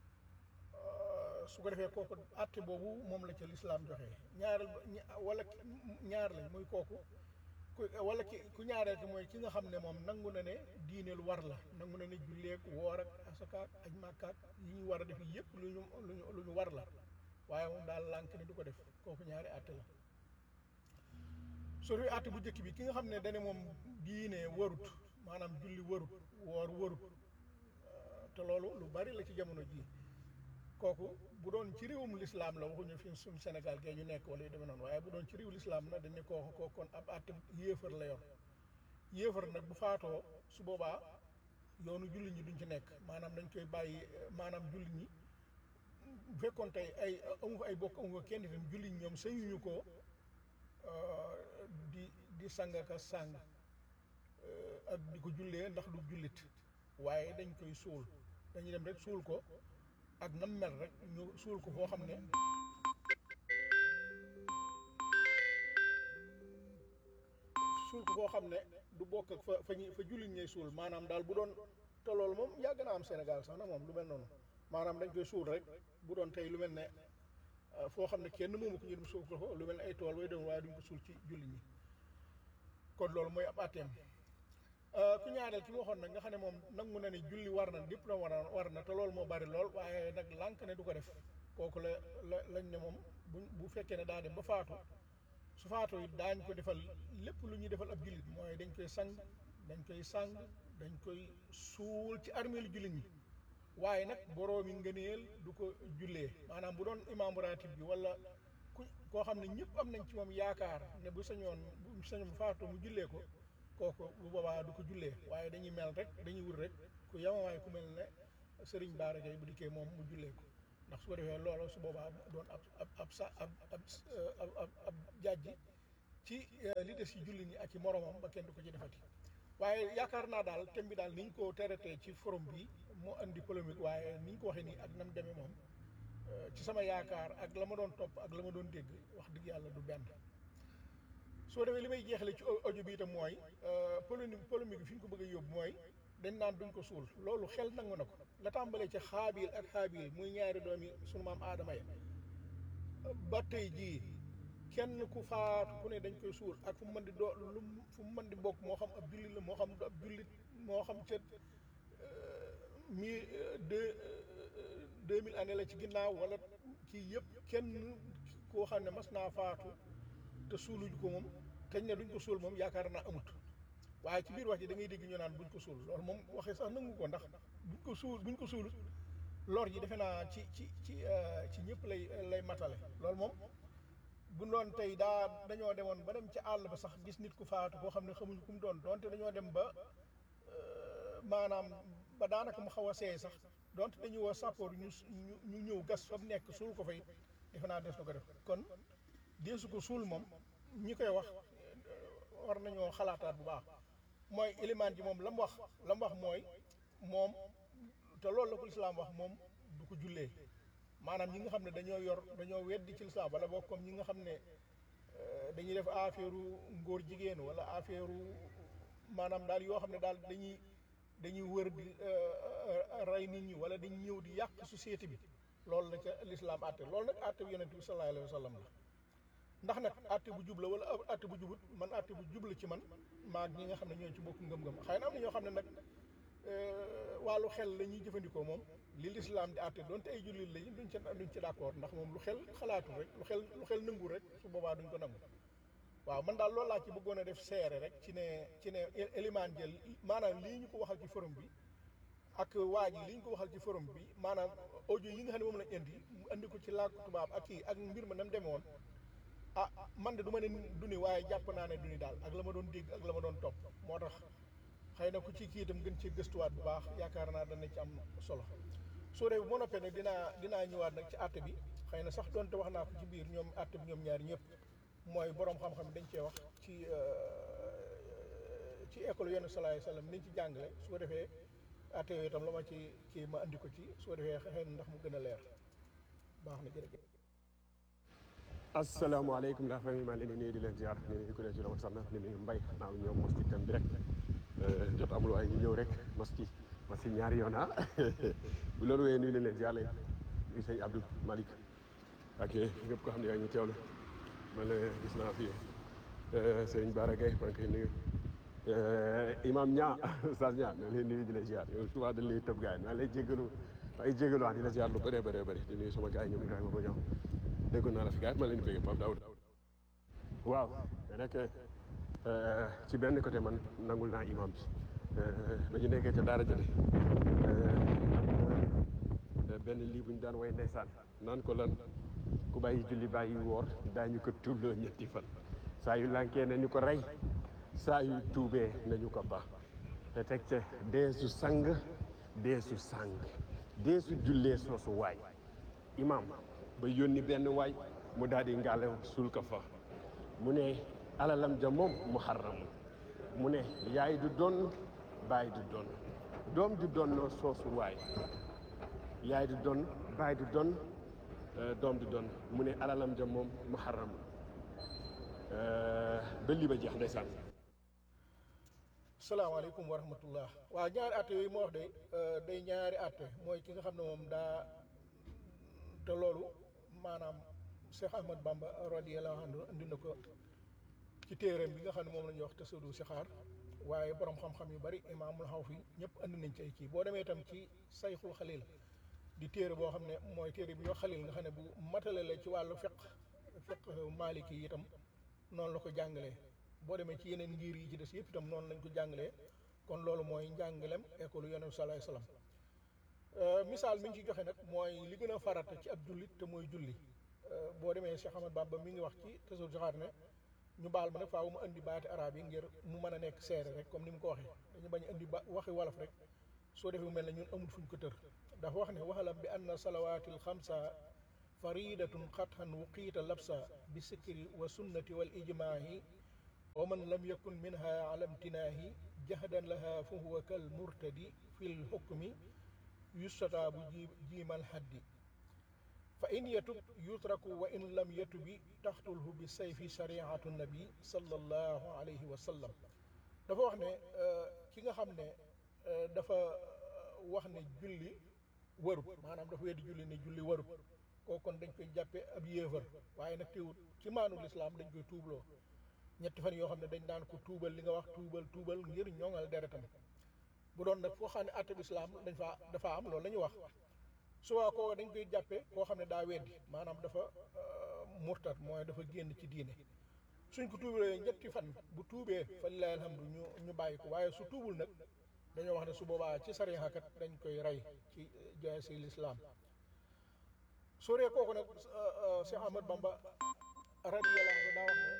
su ko defee kooku àtte boobu moom la ca lislaam joxe ñaareel wala ñaar lañ muy kooku ku wala ki ku ñaareel ki mooy ki nga xam ne moom nangu na ne diine lu war la nangu na ne julleek woor ak asakaak aj màkkaak yi ñu war a def yëpp lu ñu lu ñu lu ñu war la waaye moom daal lànk ne du ko def kooku ñaari àtte la su dee àtte bu njëkk bi ki nga xam ne dane moom diine warut maanaam julli warut woor warut te loolu lu bari la ci jamono jii kooku bu doon ci réewum lislaam la waxuñu fi suñ Sénégal gee ñu nekk wala yu demee noonu waaye bu doon ci réew lislaam na dañ ne kooku kooku kon ab àtte yéefar la yor yéefar nag bu faatoo su boobaa yoonu julli ñi duñ ci nekk maanaam dañ koy bàyyi maanaam julli ñi bu fekkoon tey ay amu fa ay bokk amu fa kenn itam julli ñi ñoom sañuñu ko di di sang ka sang ak di ko jullee ndax du jullit waaye dañ koy suul dañuy dem rek suul ko ak nam mel rek ñu suul ko foo xam ne suul ko foo xam ne du bokk ak fa fa ñuy fa jullit ñay suul maanaam daal bu doon te loolu moom yàgg na am Sénégal sax na moom lu mel noonu maanaam dañ koy suul rek bu doon tey lu mel ne foo xam ne kenn moomu ko ñu dem suul ko fa lu mel ne ay tool way doon waaye duñ ko suul ci jullit ñi kon loolu mooy ab àtteem ku ñaareel ki ma waxoon nag nga xam ne moom nangu na ne julli war na lépp na war na war na te loolu moo bari lool waaye nag lànk ne du ko def kooku la la lañ ne moom bu bu fekkee ne daa dem ba faatu su faatu it daañ ko defal lépp lu ñuy defal ab jullit mooy dañ koy sang dañ koy sang dañ koy suul ci armeelu jullit ñi waaye nag boroomi ngëneel du ko jullee maanaam bu doon imaamu ratib bi wala ku koo xam ne ñëpp am nañ ci moom yaakaar ne bu sañoon bu sañoon bu faatu mu jullee ko kooku bu boobaa du ko jullee waaye dañuy mel rek dañuy wut rek ku yamamaay ku mel ne sëriñ Baara Gaye bu dikkee moom mu jullee ko ndax su ko defee loolu su boobaa doon ab ab ab sa ab ab ab ab ab jàjji ci li des ci julli ñi ak ci moromam ba kenn du ko ci defati waaye yaakaar naa daal thème bi daal ni ñu ko traité ci forum bi moo andi polémique waaye ni ñu ko waxee nii ak nam demee moom ci sama yaakaar ak la ma doon topp ak la ma doon dégg wax dëgg yàlla du benn soo demee li may jeexale ci audio bi itam mooy polémique polémique bi fi ñu ko bëgg a yóbbu mooy dañ naan duñ ko suul loolu xel nangu na ko la tàmbalee ci xaabil ak xaabil muy ñaari doomi sunu maam aadama ya ba tey jii kenn ku faatu ku ne dañ koy suul ak fu mu mën di doo lu fu mu mën di bokk moo xam ab jullit la moo xam du ab jullit moo xam ca mi deux deux mille années la ci ginnaaw wala kii yëpp kenn koo xam ne mas naa faatu te suuluñ ko moom teñ ne duñ ko suul moom yaakaar naa amut waaye ci biir wax ji da ngay dégg ñu naan buñ ko suul loolu moom waxee sax nangu ko ndax buñ ko suul buñ ko suul lor ji defe naa ci ci ci ci ñëpp lay lay matale loolu moom bu doon tey daa dañoo demoon ba dem ci àll ba sax gis nit ku faatu koo xam ne xamuñ ku mu doon donte dañoo dem ba maanaam ba daanaka mu xaw a seey sax donte dañu woo sappoor ñu ñu ñëw gas fa mu nekk suul ko fay defe naa des na ko def kon deesu ko suul moom ñi koy wax war nañoo xalaataat bu baax mooy ilimaan ji moom la mu wax la mu wax mooy moom te loolu la ko lislaam wax moom du ko jullee maanaam ñi nga xam ne dañoo yor dañoo weddi ci lislaam wala boog comme ñi nga xam ne dañuy def affaire ngóor jigéen wala affaire maanaam daal yoo xam ne daal dañuy dañuy wër di rey nit ñi wala dañuy ñëw di yàq société bi loolu la ca lislaam àtte loolu nag àtte bu yonent bi sallallahu alayhi wa sallam la ndax nag àtte bu jub la wala àtte bu jubut man àtte bu jub la ci man maag ñi nga xam ne ñoo ci bokk ngëm-ngëm xëy na am na ñoo xam ne nag wàllu xel la ñuy jëfandikoo moom li lislaam di àtte doonte ay jullit lañu duñ ci duñ ci d'accord ndax moom lu xel xalaatu rek lu xel lu xel nangu rek su boobaa duñ ko nangu waaw man daal loolu laa ci bëggoon a def seere rek ci ne ci ne élimaan jël maanaam lii ñu ko waxal ci forum bi ak waa ji li ñu ko waxal ci forum bi maanaam audio yi nga xam ne moom lañ indi mu indi ko ci làkku tubaab ak kii ak mbir ma nam demee woon ah man de du ma ne du ni waaye jàpp naa ne du ni daal ak la ma doon dégg ak la ma doon topp moo tax xëy na ku ci kii itam gën ci gëstuwaat bu baax yaakaar naa dana ci am solo soo dee bu ma noppee nag dinaa dinaa ñëwaat nag ci àtte bi xëy na sax doonte wax naa ko ci biir ñoom àtte bi ñoom ñaari ñëpp mooy borom xam-xam dañ cee wax ci ci école yenn salaay salaam niñ ci jàngale su ko defee àtte yooyu itam la ma ci kii ma andi ko ci su ko defee xëy na ndax mu gën a leer baax na jërëjëf. asalaamaaleykum ndax famille maa leen di nuyu di leen ziar di nuyu ku ne ci doon sax na di nuyu mbay naaw ñoom mos ci thème bi rek jot amul waaye ñu ñëw rek mos ci mos ci ñaari yoon ah bu loolu wéyee nuyu leen leen ziar leen nuyu sëñ Abdou Malick ak ñëpp ko xam ne yaa ngi teewlu man la gis naa fi sëñ Bara Gaye maa ngi koy nuyu imam ñaa Oustaz ñaa maa ngi lay nuyu di la ziar yow souvent dañ lay tëb gars yi maa ngi lay jégalu maa ngi jégalu wax di la ziar lu bëree bëree bëri di nuyu sama gars yi ñoom Ibrahima ba ñëw déggoon naa la fi gars yi maa leen di bëgg Pape Daoud waaw rek ci benn côté man nangul naa imam bi ba ñu nekkee ca daara jële benn lii bu ñu daan way ndeysaan naan ko lan ku bàyyi julli bàyyi woor daañu ko tuubloo ñetti fan saa yu lànkee nañu ko rey saa yu tuubee nañu ko ba te teg ca deesu sang deesu sang deesu jullee soosu waay imam ba yónni benn waay mu daal di ngàlle suul ko fa mu ne alalam ja moom mu xarram mu ne yaay du doon baay du doon doom du doon soosu waay yaay du doon baay du doon doom du doon mu ne alalam ja moom mu xarram ba lii ba jeex ndeysaan salaamaaleykum wa rahmatullah waaw ñaari atte yooyu moo wax de day ñaari atte mooy ki nga xam ne moom daa te loolu maanaam Cheikh Ahmad Bamba radiyallahu anhu indi na ko ci téeréem bi nga xam ne moom la ñuy wax tasawudu sixaar waaye borom xam-xam yu bari imaamul xaw fi ñëpp andi nañ ci ay kii boo demee itam ci sayxul xalil di téere boo xam ne mooy téere bi ñoo xalil nga xam ne bu matale la ci wàllu fiq fiq maliki yi itam noonu la ko jàngalee boo demee ci yeneen ngir yi ci des yëpp itam noonu lañ ko jàngalee kon loolu mooy njàngalem école yonent bi salaay salaam misaal mi ñu ci joxe nag mooy li gën a farata ci ab jullit te mooy julli boo demee Cheikh Ahmad Bamba mi ngi wax ci tasawur jaxaar ne ñu baal ma nag faaw mu indi baati arab yi ngir mu mën a nekk seere rek comme ni mu ko waxee dañu bañ a indi ba waxi wolof rek soo defee mu mel ne ñun amul fuñ ko tër dafa wax ne waxalam bi anna salawaatil xamsa faridatun xatxan wuqiita labsa bi sikri wa sunnati wal ijmaahi wa man lam yakun minha ala imtinaahi jahdan laha fa huwa kal murtadi fi lxukmi yustataabu ji jiimal haddi fa in yatub yutraku wa in lam yatubi taxtulhu bi sayfi shariatu nabi sallallahu alayhi wa sallam dafa wax ne ki nga xam ne dafa wax ne julli warut maanaam dafa weddi julli ne julli warut kooku kon dañ koy jàppe ab yéefar waaye nag teewut ci maanu lislaam dañ koy tuubloo ñetti fan yoo xam ne dañ daan ko tuubal li nga wax tuubal tuubal ngir ñoŋal deretam bu doon nag foo xam ne àtte islaam dañ faa dafa am loolu la ñuy wax suwaa koo dañ koy jàppe koo xam ne daa weddi maanaam dafa murtat mooy dafa génn ci diine suñ ko tuubalee ñetti fan bu tuubee fa lillahi alhamdu ñu ñu bàyyi ko waaye su tuubul nag dañoo wax ne su boobaa ci sariya kat dañ koy rey ci jaasi lislaam soo dee kooku nag Cheikh Ahmad Bamba radiyallahu anhu daa wax ne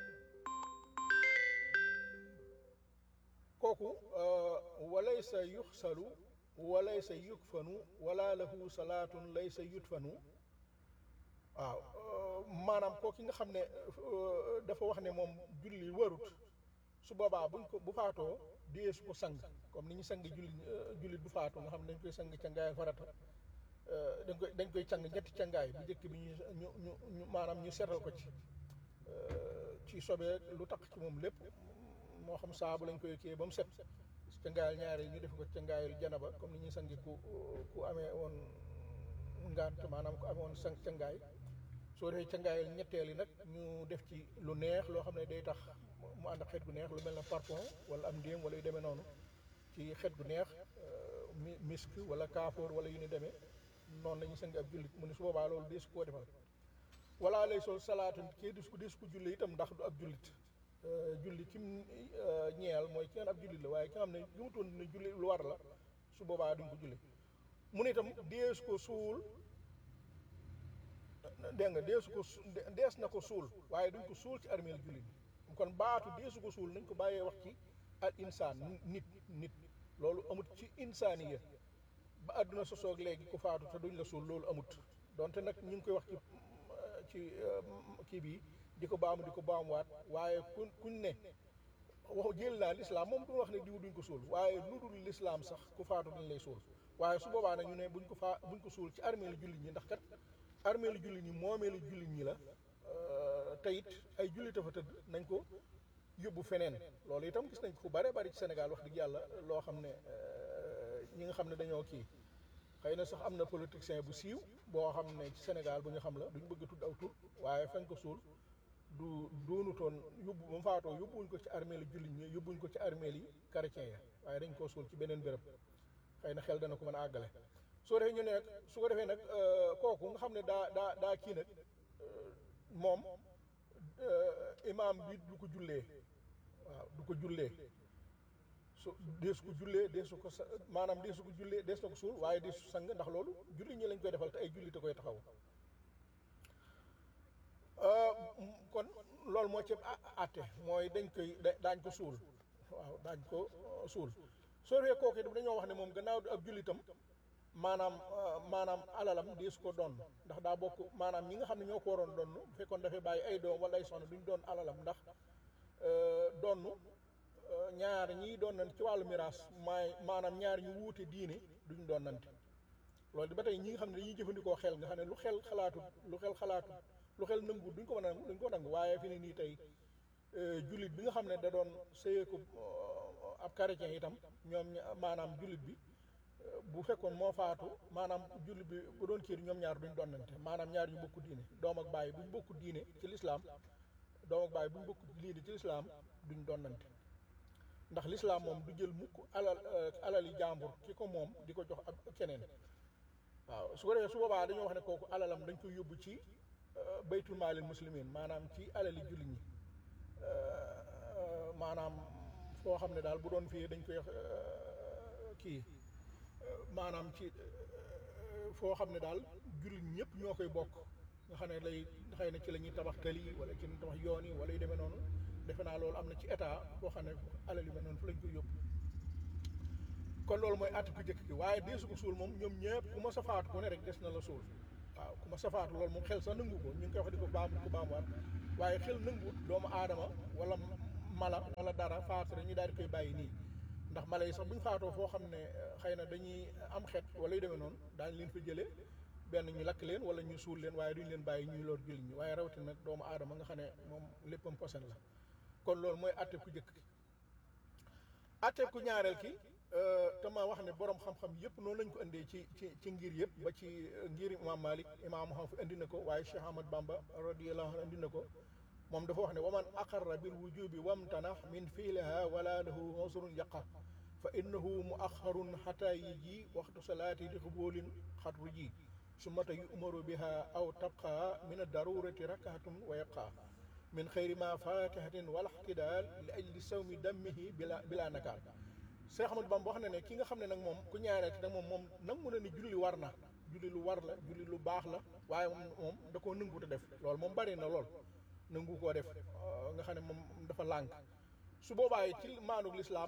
kooku walaysa yuxsalu walaysa yukfanu wala lahu salaatun laysa yutfanu waaw maanaam kooku nga xam ne dafa wax ne moom julli warut su boobaa buñ ko bu faatoo dee su ko sang comme ni ñu sang julli jullit bu faatu nga xam ne dañ koy sang cangaay farata dañ koy dañ koy cang ñetti cangaay bu njëkk bi ñu ñu ñu ñu maanaam ñu seetal ko ci ci sobee lu tax ci moom lépp moo xam saabu lañ koy kii ba mu set cangaayal ñaari ñu def ko cangaayal janaba comme ni ñuy sangi ku ku amee woon ngant maanaam ku amee woon sang cangaay soo defee cangaayal ñetteel yi nag ñu def ci lu neex loo xam ne day tax mu ànd ak xeet gu neex lu mel ne parfum wala am ndéem wala yu demee noonu ci xeet gu neex mi misk wala kaafoor wala yu ni demee noonu la ñuy sangi ab jullit mu ne su boobaa loolu deesu koo defal wala lay sol salaatun kii dis ko dis ko julli itam ndax du ab jullit julli kim ñeel mooy ki ngeen ab jullit la waaye ki nga xam ne gëmutoon ne julli lu war la su boobaa duñ ko julli mu ne itam dees ko suul dégg nga deesu ko dees na ko suul waaye duñ ko suul ci armeel jullit bi kon baatu deesu ko suul nañ ko bàyyee wax ci al insaan nit nit loolu amut ci insaaniya ba àdduna sosoog léegi ku faatu te duñ la suul loolu amut donte nag ñu ngi koy wax ci ci kii bi di ko baamu di ko baamuwaat waaye kuñ kuñ ne wax jël naa lislaam moom du wax ne diw duñ ko suul waaye lu dul lislaam sax ku faatu dañ lay suul waaye su boobaa nag ñu ne buñ ko faa buñ ko suul ci armeelu jullit ñi ndax kat armeelu jullit ñi moomeelu jullit ñi la te it ay jullit a fa tëdd nañ ko yóbbu feneen loolu itam gis nañ ko fu bare bari ci Sénégal wax dëgg yàlla loo xam ne ñi nga xam ne dañoo kii xëy na sax am na politicien bu siiw boo xam ne ci Sénégal bu ñu xam la duñ bëgg a tudd aw tur waaye fañ ko suul du doonutoon yóbbu ba mu faatoo yóbbuwuñ ko ci armeeli jullit ñi yóbbuwuñ ko ci armeel yi chrétien ya waaye dañ koo suul ci beneen béréb xëy na xel dana ko mën a àggale soo defee ñu ne nag su ko defee nag kooku nga xam ne daa daa daa kii nag moom imaam bi du ko jullee waaw du ko jullee su deesu ko jullee deesu ko sa maanaam deesu ko jullee dees na ko suul waaye deesu sang ndax loolu jullit ñi lañ koy defal te ay jullit a koy taxaw kon loolu moo ci àtte mooy dañ koy daañ ko suul waaw daañ ko suul soo defee kooku it dañoo wax ne moom gannaaw du ab jullitam maanaam maanaam alalam deesu ko doon ndax daa bokk maanaam ñi nga xam ne ñoo ko waroon doon bu fekkoon dafay bàyyi ay doom wala ay soxna duñ doon alalam ndax donn ñaar ñiy doon nañ ci wàllu miraas maay maanaam ñaar ñu wuute diine duñ doon nante loolu di ba tey ñi nga xam ne dañuy jëfandikoo xel nga xam ne lu xel xalaatu lu xel xalaatu lu xel nangu duñ ko mën a nangu duñ ko nangu waaye fi ne nii tey jullit bi nga xam ne da doon sëyeeku ab chrétien itam ñoom maanaam jullit bi bu fekkoon moo faatu maanaam jullit bi bu doon kii ñoom ñaar duñ donnante maanaam ñaar ñu bokku diine doom ak baay buñ bokku diine ci lislaam doom ak baay buñ bokku diine ci lislaam duñ donnante ndax lislaam moom du jël mukk alal alali jàmbur ki ko moom di ko jox ab keneen waaw su ko defee su boobaa dañoo wax ne kooku alalam dañ koy yóbbu ci baytul maalil muslimin maanaam ci alali jullit ñi maanaam foo xam ne daal bu doon fii dañ koy kii maanaam ci foo xam ne daal jullit ñëpp ñoo koy bokk nga xam ne lay xëy na ci la ñuy tabax tali wala ci la ñuy tabax yoon yi wala yu demee noonu defe naa loolu am na ci état boo xam ne alal yu mel noonu fu lañ koy yóbbu kon loolu mooy àtte ku jëkk ki waaye deesu ko suul moom ñoom ñëpp ku ma sa faatu ku ne rek des na la suul waaw ku ma sa faatu loolu moom xel sax nangu ko ñu ngi koy wax di ko baamu ko baamuwaat waaye xel nangu doomu aadama wala mala wala dara faatu rek ñu daal di koy bàyyi nii ndax mala yi sax bu ñu faatoo foo xam ne xëy na dañuy am xet wala yu demee noonu daañu leen fa jëlee benn ñu lakk leen wala ñu suul leen waaye duñu leen bàyyi ñuy lor jullit ñi waaye rawatina nag doomu aadama nga xam ne moom léppam posen la kon loolu mooy àtte ku jëkk ki àtte ku ñaareel ki te ma wax ne borom xam-xam yëpp noonu lañ ko indee ci ci ci ngir yëpp ba ci ngir imam Malik imam xam fi indi na ko waaye Cheikh Ahmad Bamba radiyallahu anhu indi na ko moom dafa wax ne waman aqarra bil wujubi wamtanax min fiiliha wala lahu usrun yaqa fa innahu muaxarun xata yi ji waxtu salaati li xuboolin xatru ji sumata yu'maru biha aw tabqa min ad-darurati rakaatun wa yabqa min xayri ma fatihatin wala ixtidaal li ajli sawmi dammihi bila bila nakaal Seex Ahmadu Bamba wax na ne ki nga xam ne nag moom ku ñaareel ki nag moom moom nangu na ni julli war na julli lu war la julli lu baax la waaye moom moom da koo nangu te def loolu moom bari na lool nangu koo def nga xam ne moom dafa lànk su boobaa ci maanug lislaam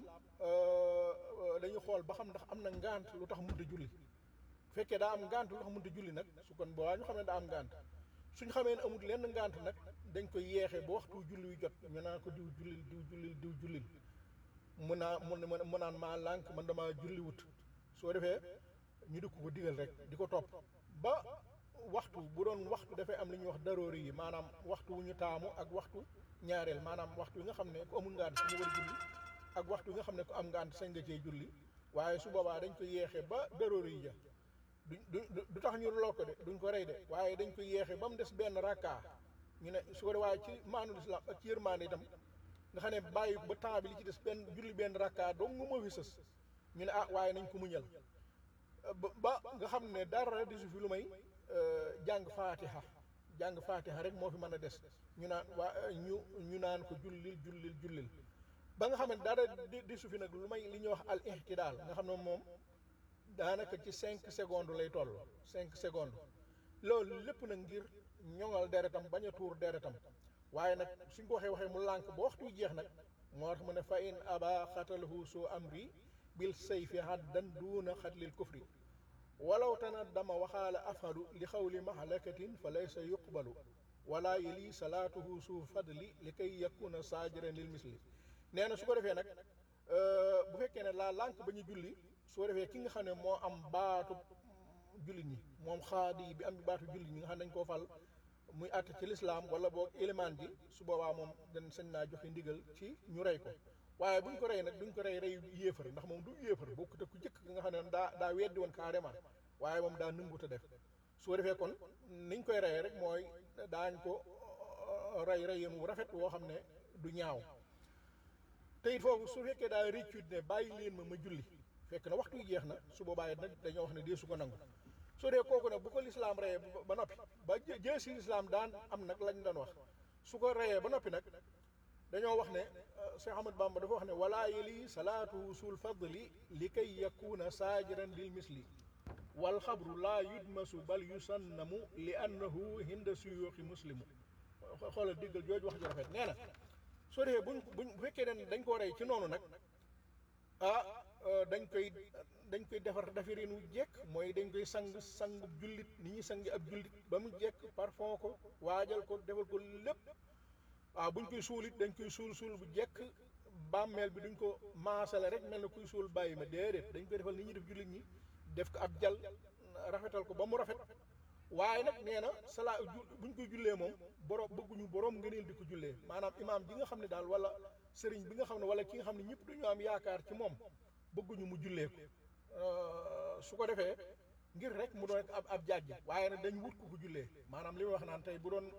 dañuy xool ba xam ndax am na ngant lu tax mënut a julli fekkee daa am ngant lu tax mënut a julli nag su kon boobaa ñu xam ne daa am ngant suñ xamee ne amul lenn ngant nag dañ koy yeexee ba waxtu julli yu jot ñu naan ko diw jullil diw jullil diw jullil mu naa mu mu naan maa lànk man damaa julli wut soo defee ñu di ko ko digal rek di ko topp ba waxtu bu doon waxtu dafay am li ñuy wax daroori yi maanaam waxtu wu ñu taamu ak waxtu ñaareel maanaam waxtu yi nga xam ne ku amul ngant sañ nga war a julli ak waxtu yi nga xam ne ku am ngant sañ nga cee julli waaye su boobaa dañ ko yeexee ba daroori yi ja du du du tax ñu loo ko de duñ ko rey de waaye dañ ko yeexee ba mu des benn rakka ñu ne su ko de waaye ci maanul islam ak ci yërmaande itam nga xam ne bàyyi ko ba temps bi li ci des benn julli benn rakka dong nga moo fi sës ñu ne ah waaye nañ ko muñal ba ba nga xam ne dara di su fi lu may jàng faatiha jàng faatiha rek moo fi mën a des ñu naan waa ñu ñu naan ko jullil jullil jullil ba nga xam ne dara di di su fi nag lu may li ñuy wax al ihtidaal nga xam ne moom daanaka ci cinq secondes lay toll cinq secondes loolu lépp nag ngir ñoŋal deretam bañ a tuur deretam waaye nag suñ ko waxee waxee mu lànk ba waxtu jeex nag moo tax mu ne fa in aba xatalahu soo amri bil sayfi haddan duuna xatlil kufri walaw tanaddama waxaala afadu li xawli mahalakatin fa laysa yuqbalu wala yeli salaatuhu su fadli li kay yakuna saajiran lil misli nee na su ko defee nag bu fekkee ne laa lànk ba ñu julli su ko defee ki nga xam ne moo am baatu julli ñi moom xaadi bi am baatu julli ñi nga xam ne dañ koo fal muy àtte ci lislaam wala boog élément ji su boobaa moom dañ sañ naa joxe ndigal ci ñu rey ko waaye buñ ko rey nag duñ ko rey rey yéefar ndax moom du yéefar bokkut ak ku jëkk nga xam ne daa daa weddi woon carrément waaye moom daa nëngut a def su ko defee kon niñ koy reyee rek mooy daañ ko rey rey mu rafet woo xam ne du ñaaw te it foofu su fekkee daa réccut ne bàyyi leen ma ma julli fekk na waxtu wi jeex na su boobaa nag dañoo wax ne dee su ko nangu su dee kooku nag bu ko lislaam reyee ba noppi ba jee si lislaam daan am nag lañ doon wax su ko reyee ba noppi nag dañoo wax ne Cheikh Ahmad Bamba dafa wax ne wala yeli salaatu sul fadli li kay yakuna saajiran lil misli wal xabru laa yudmasu bal yusannamu li annahu hinda suyuuxi muslimu xoolal diggal jooju wax ju rafet nee na soo defee buñ buñ bu fekkee ne dañ koo rey ci noonu nag ah dañ koy dañ koy defar defarin wu jekk mooy dañ koy sang sangub jullit ni ñuy sangi ab jullit ba mu jekk parfum ko waajal ko defal ko lépp waaw buñ koy suul it dañ koy suul suul bu jekk bàmmeel bi duñ ko maasale rek mel na kuy suul bàyyi ma déedéet dañ koy defal ni ñuy def jullit ñi def ko ab jal rafetal ko ba mu rafet waaye nag nee na salaa buñ koy jullee moom borom bëgguñu borom ngëneel di ko jullee maanaam imaam bi nga xam ne daal wala sëriñ bi nga xam ne wala ki nga xam ne ñëpp dañu am yaakaar ci moom bëgguñu mu jullee ko su ko defee ngir rek mu doon ab ab jàjj waaye nag dañ wut ko ko jullee maanaam li ma wax naan tey bu doon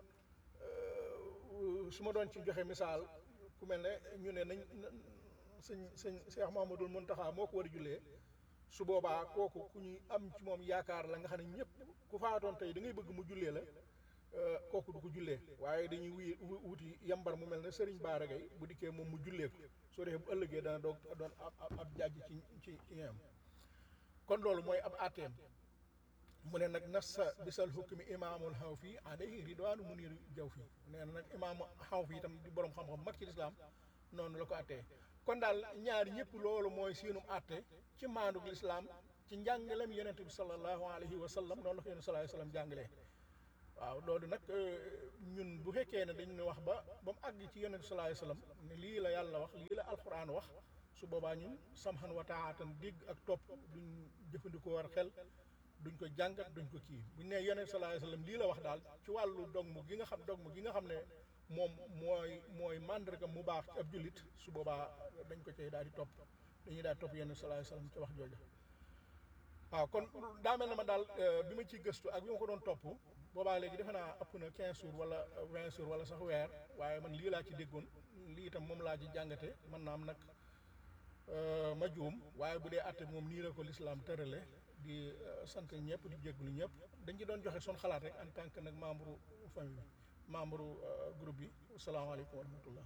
su ma doon ci joxe misaal ku mel ne ñu ne nañ sëñ sëñ Cheikh Mahamadul Muntaxa moo ko war a jullee su boobaa kooku ku ñuy am ci moom yaakaar la nga xam ne ñëpp ku faatoon tey da ngay bëgg mu jullee la kooku du ko jullee waaye dañuy wuy wuti yambar mu mel ne Serigne Bara Gaye bu dikkee moom mu jullee ko soo defee bu ëllëgee dana doog doon ab ab jàjj ci ci ci ñoom kon loolu mooy ab àtteem mu ne nag nassa bisal hukmi imaamul xaw fii alayhi ridwaanu munir jaw fii nee na nag imaam xaw fii itam di borom xam-xam mag ci lislaam noonu la ko attee kon daal ñaar ñëpp loolu mooy seenum atte ci maandug lislaam ci njàngalem yonente bi sallallahu alayhi wa sallam noonu la ko yonente sallallahu alayhi wa sallam jàngalee waaw loolu nag ñun bu fekkee ne dañu wax ba ba mu àgg ci yonente sallallahu alayhi wa sallam ne lii la yàlla wax lii la alquran wax su boobaa ñun samxan wa taatan dégg ak topp duñ jëfandikoo war xel duñ ko jàngat duñ ko kii buñ ne yonente sallallahu alayhi wa sallam lii la wax daal ci wàllu dogmu gi nga xam dogmu gi nga xam ne moom mooy mooy màndarga mu baax ci ab jullit su boobaa dañ ko cay daal di topp dañuy daal di topp yonente sallallahu alayhi wa sallam ci wax jooju waaw kon daa mel na ma daal bi ma ciy gëstu ak bi ma ko doon topp boobaa léegi defe naa ëpp na 15 jours wala 20 jours wala sax weer waaye man lii laa ci déggoon lii itam moom laa ci jàngate man naam nag ma juum waaye bu dee atte moom nii la ko lislaam tërale di sant ñëpp di jégalu ñëpp dañ ci doon joxe son xalaat rek en tant que nag membre famille bi membre groupe bi asalaamaaleykum wa rahmatullah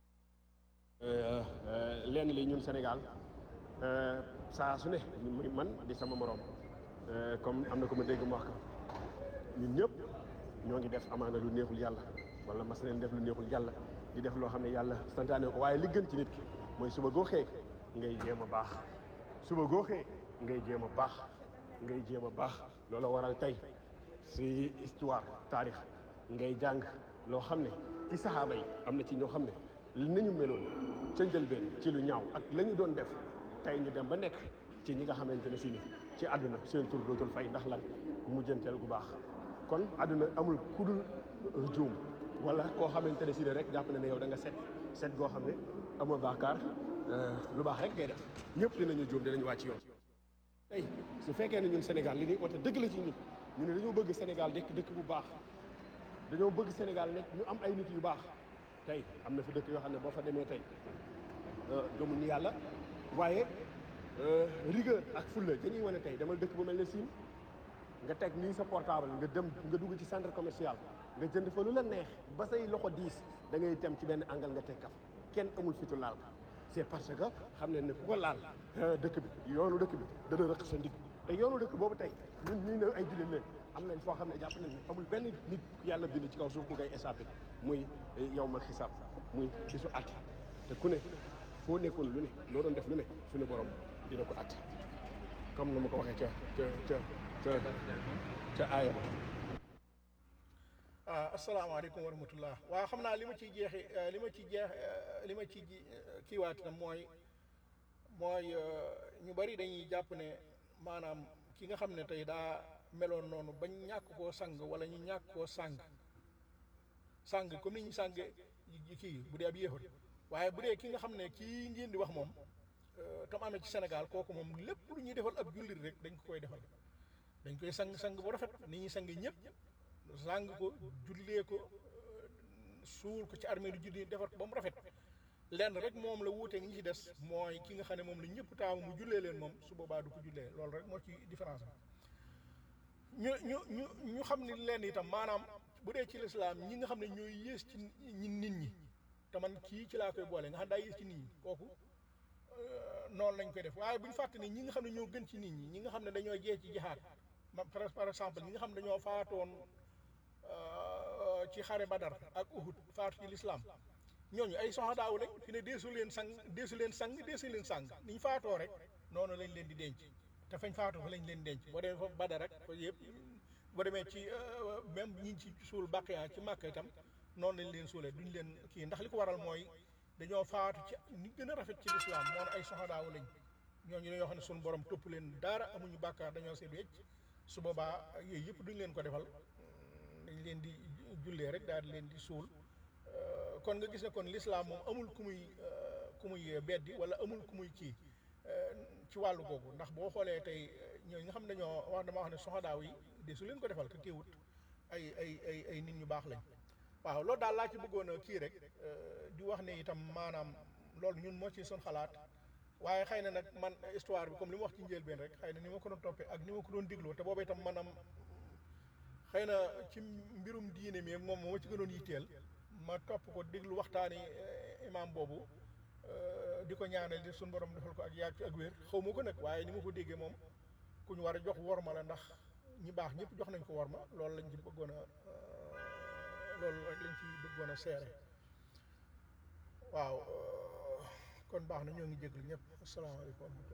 lenn li ñun Sénégal saa su ne muy man di sama morom comme am na ko ma dégg mu wax ko ñun ñëpp ñoo ngi def amaana lu neexul yàlla wala mas nañ def lu neexul yàlla di def loo xam ne yàlla santaane ko waaye li gën ci nit ki mooy suba goo xëy ngay jéem a baax suba goo xëy ngay jéem a baax ngay jéem a baax loola waral tey si histoire taarix ngay jàng loo xam ne ci saxaaba yi am na ci ñoo xam ne li nañu meloon ca njëlbeen ci lu ñaaw ak la ñu doon def tey ñu dem ba nekk ci ñi nga xamante ne si ni ci àdduna seen tur dootul fay ndax lan mujjanteel gu baax kon àdduna amul ku dul juum wala koo xamante ne si ne rek jàpp na ne yow da nga set set goo xam ne amoo baakaar lu baax rek ngay def ñëpp dinañu juum dinañu wàcc yoon tey su fekkee ne ñun Sénégal li ñuy oote dëgg la ci ñun ñu ne dañoo bëgg Sénégal nekk dëkk bu baax dañoo bëgg Sénégal nekk ñu am ay nit yu baax tey am na fi dëkk yoo xam ne boo fa demee tey gëmuñu yàlla waaye rigueur ak fulla dañuy wane tey demal dëkk bu mel ne Siin nga teg nii sa portable nga dem nga dugg ci centre commercial nga jënd fa lu la neex ba say loxo diis da ngay tem ci benn angal nga teg kaf kenn amul fitu laal ka c'est parce que xam ne ne ku ko laal dëkk bi yoonu dëkk bi dana rëq sa ndigg te yoonu dëkk boobu tey ñun ñii ne ay jullit leen am nañ foo xam ne jàpp nañ ne amul benn nit yàlla bind ci kaw suuf mu ngay échappé muy yow ma xisaab muy bisu àtte te ku ne foo nekkoon lu ne loo doon def lu ne suñu borom dina ko àtte comme na ma ko waxee ca ca ca ca ca aaya ba ah asalaamaaleykum wa rahmatullah waaw xam naa li ma ciy jeexi li ma ci jeex li ma ci kiiwaat itam mooy mooy ñu bari dañuy jàpp ne maanaam ki nga xam ne tey daa meloon noonu bañ ñàkk koo sang wala ñu ñàkk koo sang sang comme ni ñu sang kii bu dee ab yéefar waaye bu dee ki nga xam ne kii ngeen di wax moom tam amee ci Sénégal kooku moom lépp lu ñuy defal ab jullit rek dañ ko koy defal dañ koy sang sang bu rafet ni ñuy sang ñëpp sang ko jullee ko suul ko ci armée du julli defar ko ba mu rafet lenn rek moom la wuuteeg ñi ci des mooy ki nga xam ne moom la ñëpp taamu mu jullee leen moom su boobaa du ko jullee loolu rek moo ci différence bi ñu ñu ñu ñu xam ni leen itam maanaam bu dee ci lislaam ñi nga xam ne ñooy yées ci ñi nit ñi te man kii ci laa koy boole nga xam daa yées ci nit ñi kooku noonu lañ koy def waaye bu ñu fàtte ni ñi nga xam ne ñoo gën ci nit ñi ñi nga xam ne dañoo jee ci jihaad ma par exemple ñi nga xam ne dañoo faatoon ci xare Badar ak Uhud faatu ci lislaam ñooñu ay soxadaaw lañ fi ne deesu leen sang deesu leen sang deesu leen sang niñ faatoo rek noonu lañ leen di denc te fañ faatoo fa lañ leen denc boo demee foofu Badar rek fa yëpp boo demee ci même ñi ci suul Baqiya ci Màkka itam noonu lañ leen suulee duñ leen kii ndax li ko waral mooy dañoo faatu ci ni gën a rafet ci lislaam moom ay soxadaaw lañ ñooñu dañoo xam ne suñu borom topp leen dara amuñu bàkkaar dañoo seet wecc su boobaa yooyu yëpp duñ leen ko defal dañ leen di jullee rek daal di leen di suul kon nga gis ne kon lislaam moom amul ku muy ku muy beddi wala amul ku muy kii ci wàllu googu ndax boo xoolee tey ñooñu nga xam ne dañoo wax dama wax ne soxadaaw yi de su leen ko defal te teewut ay ay ay ay nit ñu baax lañ waaw loolu daal laa ci bëggoon a kii rek di wax ne itam maanaam loolu ñun moo ci son xalaat waaye xëy na nag man histoire bi comme li mu wax ci njëlbeen rek xëy na ni ma ko doon toppee ak ni ma ko doon dégloo te boobu itam maanaam xëy na ci mbirum diine mi moom moo ma ci gënoon yitteel ma topp ko déglu waxtaani imaam boobu di ko ñaanal di suñu borom defal ko ak yàgg ak wér xaw ma ko nag waaye ni ma ko déggee moom ku ñu war a jox worma la ndax ñi baax ñëpp jox nañ ko worma loolu lañ ci bëggoon a loolu rek lañ ci bëggoon a seere waaw euh, kon baax na ñoo ngi jéglu ñëpp asalaamaaleykum wa rahmatulah.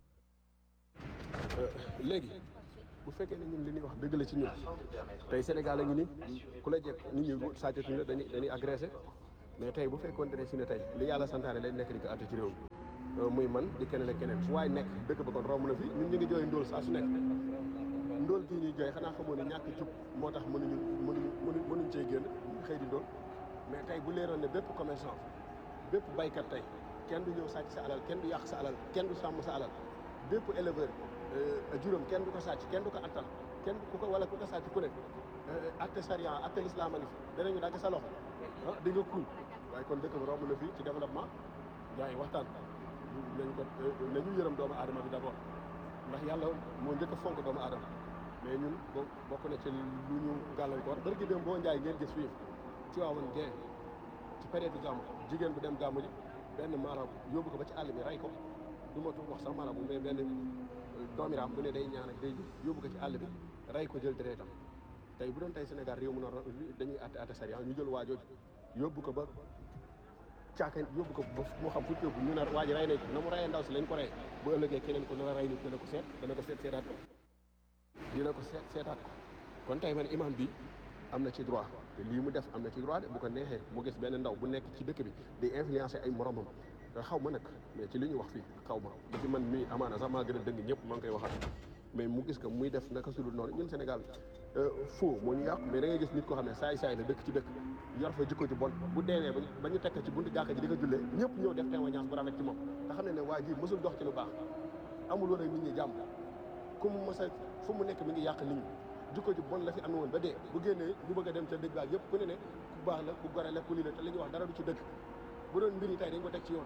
léegi bu fekkee ne ñun li ñuy wax dëgg la ci ñun tey Sénégal a ngi ni ku la jekk nit ñi sàccatuñ la dañuy dañuy agressé mais tey bu fekkoon ne si ne tey li yàlla santaane lañ nekk di ko àtte ci réew mi muy man di keneen ak keneen fu waay nekk dëkk ba kon romb na fi ñun ñu ngi jooy ndóol saa su nekk ndóol kii ñuy jooy xanaa xamoo ne ñàkk jub moo tax mënuñu mënuñu mënuñ mënuñ cee génn xëy di ndóol mais tey bu leeroon ne bépp commerçant bépp baykat tey kenn du ñëw sàcc sa alal kenn du yàq sa alal kenn du sàmm sa alal bépp éleveur juróom kenn du ko sàcc kenn du ko attal kenn ku ko wala ku ko sàcc ku ne atte sariya atte lislaam a ngi fi danañu dagg sa loxo ah di nga kuul waaye kon dëkk bi romb na fii ci développement gars yi waxtaan nañ ko nañu yërëm doomu aadama bi d'abord ndax yàlla moo njëkk a fonk doomu aadama mais ñun bo bokk na ci lu ñu gàllankoor bari gi dem boo njaay ngeen gis fii ci waawoon gee ci période gàmmu jigéen bu dem gàmmu ji benn maarabu yóbbu ko ba ci àll bi rey ko du ma wax sax maarabu mais benn doomiraam bu ne day ñaan ak day yóbbu ko ci àll bi rey ko jël deretam tey bu doon tey Sénégal réew mu noonu dañuy atte atte sariya ñu jël waajooju yóbbu ko ba caaka yóbbu ko ba moo xam fu ñu yóbbu ñu ne waa ji rey nañ ko na mu reyee ndaw si lañ ko rey bu ëllëgee keneen ko nar a rey nit dana ko seet dana ko seet seetaat ko dina ko seet seetaat ko kon tey man imam bi am na ci droit te lii mu def am na ci droit de bu ko neexee mu gis benn ndaw bu nekk ci dëkk bi di influencer ay moromam te xaw ma nag mais ci li ñu wax fii xaw ma ba ci man mii amaana sax maa gën a dëng ñëpp maa ngi koy waxaat mais mu gis ko muy def naka sudul noonu ñun Sénégal faux moo ñu yàqu mais da ngay gis nit koo xam ne saay saay la dëkk ci dëkk yor fa jikko ji bon bu deewee ba ba ñu tekk ci buntu jàkka ji di ko jullee ñëpp ñëw def témoignage bu rafet ci moom te xam ne ne waa ji mësul dox ci lu baax amul woon ak nit ñi jàmm ku mu mës a fu mu nekk mi ngi yàq nit ñi jikko ji bon la fi amee woon ba dee bu génnee bu bëgg a dem ca dëgg baag yëpp ku ne ne ku baax la ku gore la ku lii la te li ñuy wax dara du ci dëgg bu doon mbir yi tey dañ ko teg ci yoon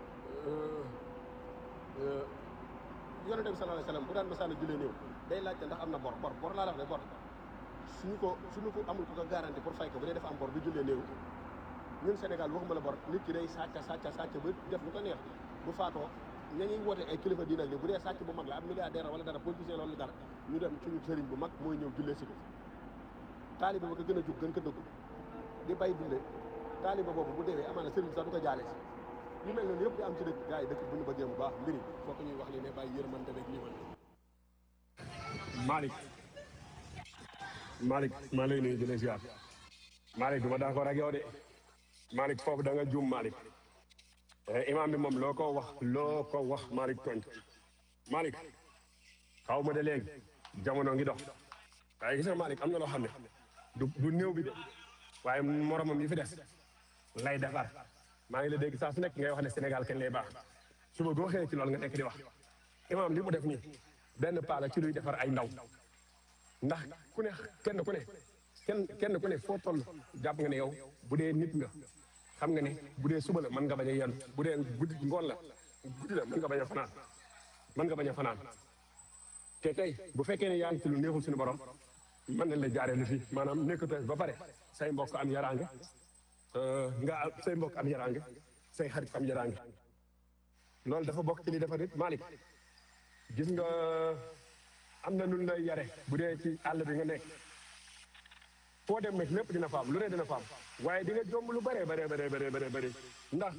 yonente bi sallallahu alayhi wasallam bu daan masaana jullee néew day laajte ndax am na bor bor bor laa la wax de bor suñu ko suñu ko amul ko ko garanti pour fay ko bu dee dafa am bor du jullee néew ñun Sénégal waxuma la bor nit ki day sàcca sàcca sàcca ba def lu ko neex bu faatoo ña ñuy woote ay kilifa diina li bu dee sàcc bu mag la am milliardaire wala dara politicien loolu dara ñu dem suñu sëriñ bu mag mooy ñëw jullee si ko taaliba ba ko gën a jug gën ko dëggu di bay dunde taaliba boobu bu deewee amaana sëriñ sax du ko jaale si yu mel noonu yëpp di am ci dëkk gars yi dëkk bu ñu bëggee mu baax mbiri foo ko ñuy wax li ne bàyyi yërmante rek lii man Malick Malick maa lay nuyu di la ziar Malick du ma d'accord ak yow de Malick foofu da nga juum Malick imam bi moom loo ko wax loo ko wax Malick tooñ Malick xaw ma de léegi jamono ngi dox waaye gis nga Malick am na loo xam ne du du néew bi de waaye moromam yi fi des lay defar maa ngi la dégg saa su nekk ngay wax ne Sénégal kenn lay baax suba goo xëyee ci loolu nga nekk di wax imam li mu def nii benn paa la ci luy defar ay ndaw ndax ku ne kenn ku ne kenn kenn ku ne foo toll jàpp nga ne yow bu dee nit nga xam nga ne bu dee suba la mën nga bañ a yenn bu dee guddi ngoon la guddi la mën nga bañ a fanaan mën nga bañ a fanaan te tey bu fekkee ne yaa ngi ci lu neexul suñu borom mën nañ la jaaree lu fii maanaam nekkatoo ba pare say mbokk am yaraange nga say mbokk am yaraange say xarit am yaraange loolu dafa bokk ci li dafa nit Malick gis nga am na lu lay yare bu dee ci àll bi nga nekk foo dem nag lépp dina fa am lu ne dina fa am waaye di nga jomb lu bëree bëree bëree bëree bëree bëri ndax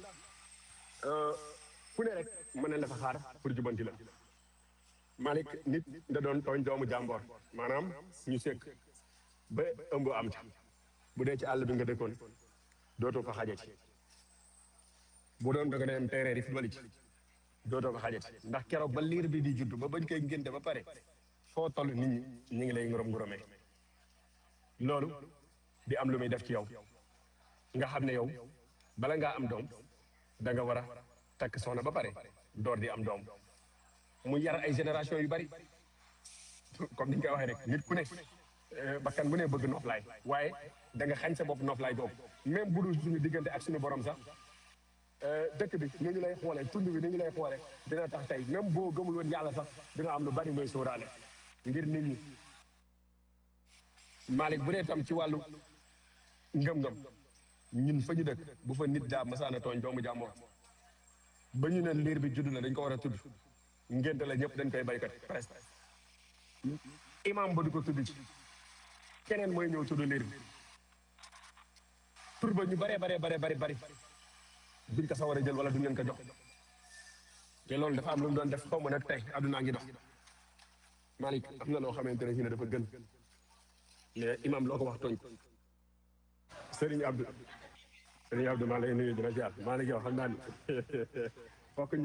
ku ne rek mën na la fa xaar pour jubanti la Malick nit da doon tooñ doomu jàmboor maanaam ñu sekk ba ëmb am ca bu dee ci àll bi nga dëkkoon dootoo fa xajati bu doon da nga dem terrain yi football ci dootoo fa xajati ndax keroog ba liir bi di judd ba bañ koy ngénte ba pare foo toll nit ñi ñu ngi lay ngorom ngoromee loolu di am lu muy def ci yow nga xam ne yow bala ngaa am doom da nga war a takk soxna ba pare door di am doom mu yar ay génération yu bari comme ni ñu koy waxee rek nit ku ne bakkan bu ne bëgg noflaay waaye da nga xañ sa bopp noflaay boobu même bu dul suñu diggante ak suñu borom sax dëkk bi ni ñu lay xoolee tund bi ni ñu lay xoolee dina tax tey même boo gëmul woon yàlla sax dina am lu bari mooy sóoraale ngir nit ñi Malick bu dee tam ci wàllu ngëm-ngëm ñun fa ñu dëkk bu fa nit daa masaana tooñ doomu jàmbur ba ñu ne liir bi judd na dañ ko war a tudd ngénte la ñëpp dañ koy baykat presque imam ba du ko tudd ci keneen mooy ñëw tudd liir bi tur ba ñu baree baree bare bari bari duñ ko sa war a jël wala duñ leen ko jox te loolu dafa am lu mu doon def xaw ma nag tey àddunaa ngi dox Malick am na loo xamante ne si ne dafa gën mais imam loo ko wax tooñ Serigne Abdou Serigne Abdou maa lay nuyu di la ziar Malick yow xam naa ni fokk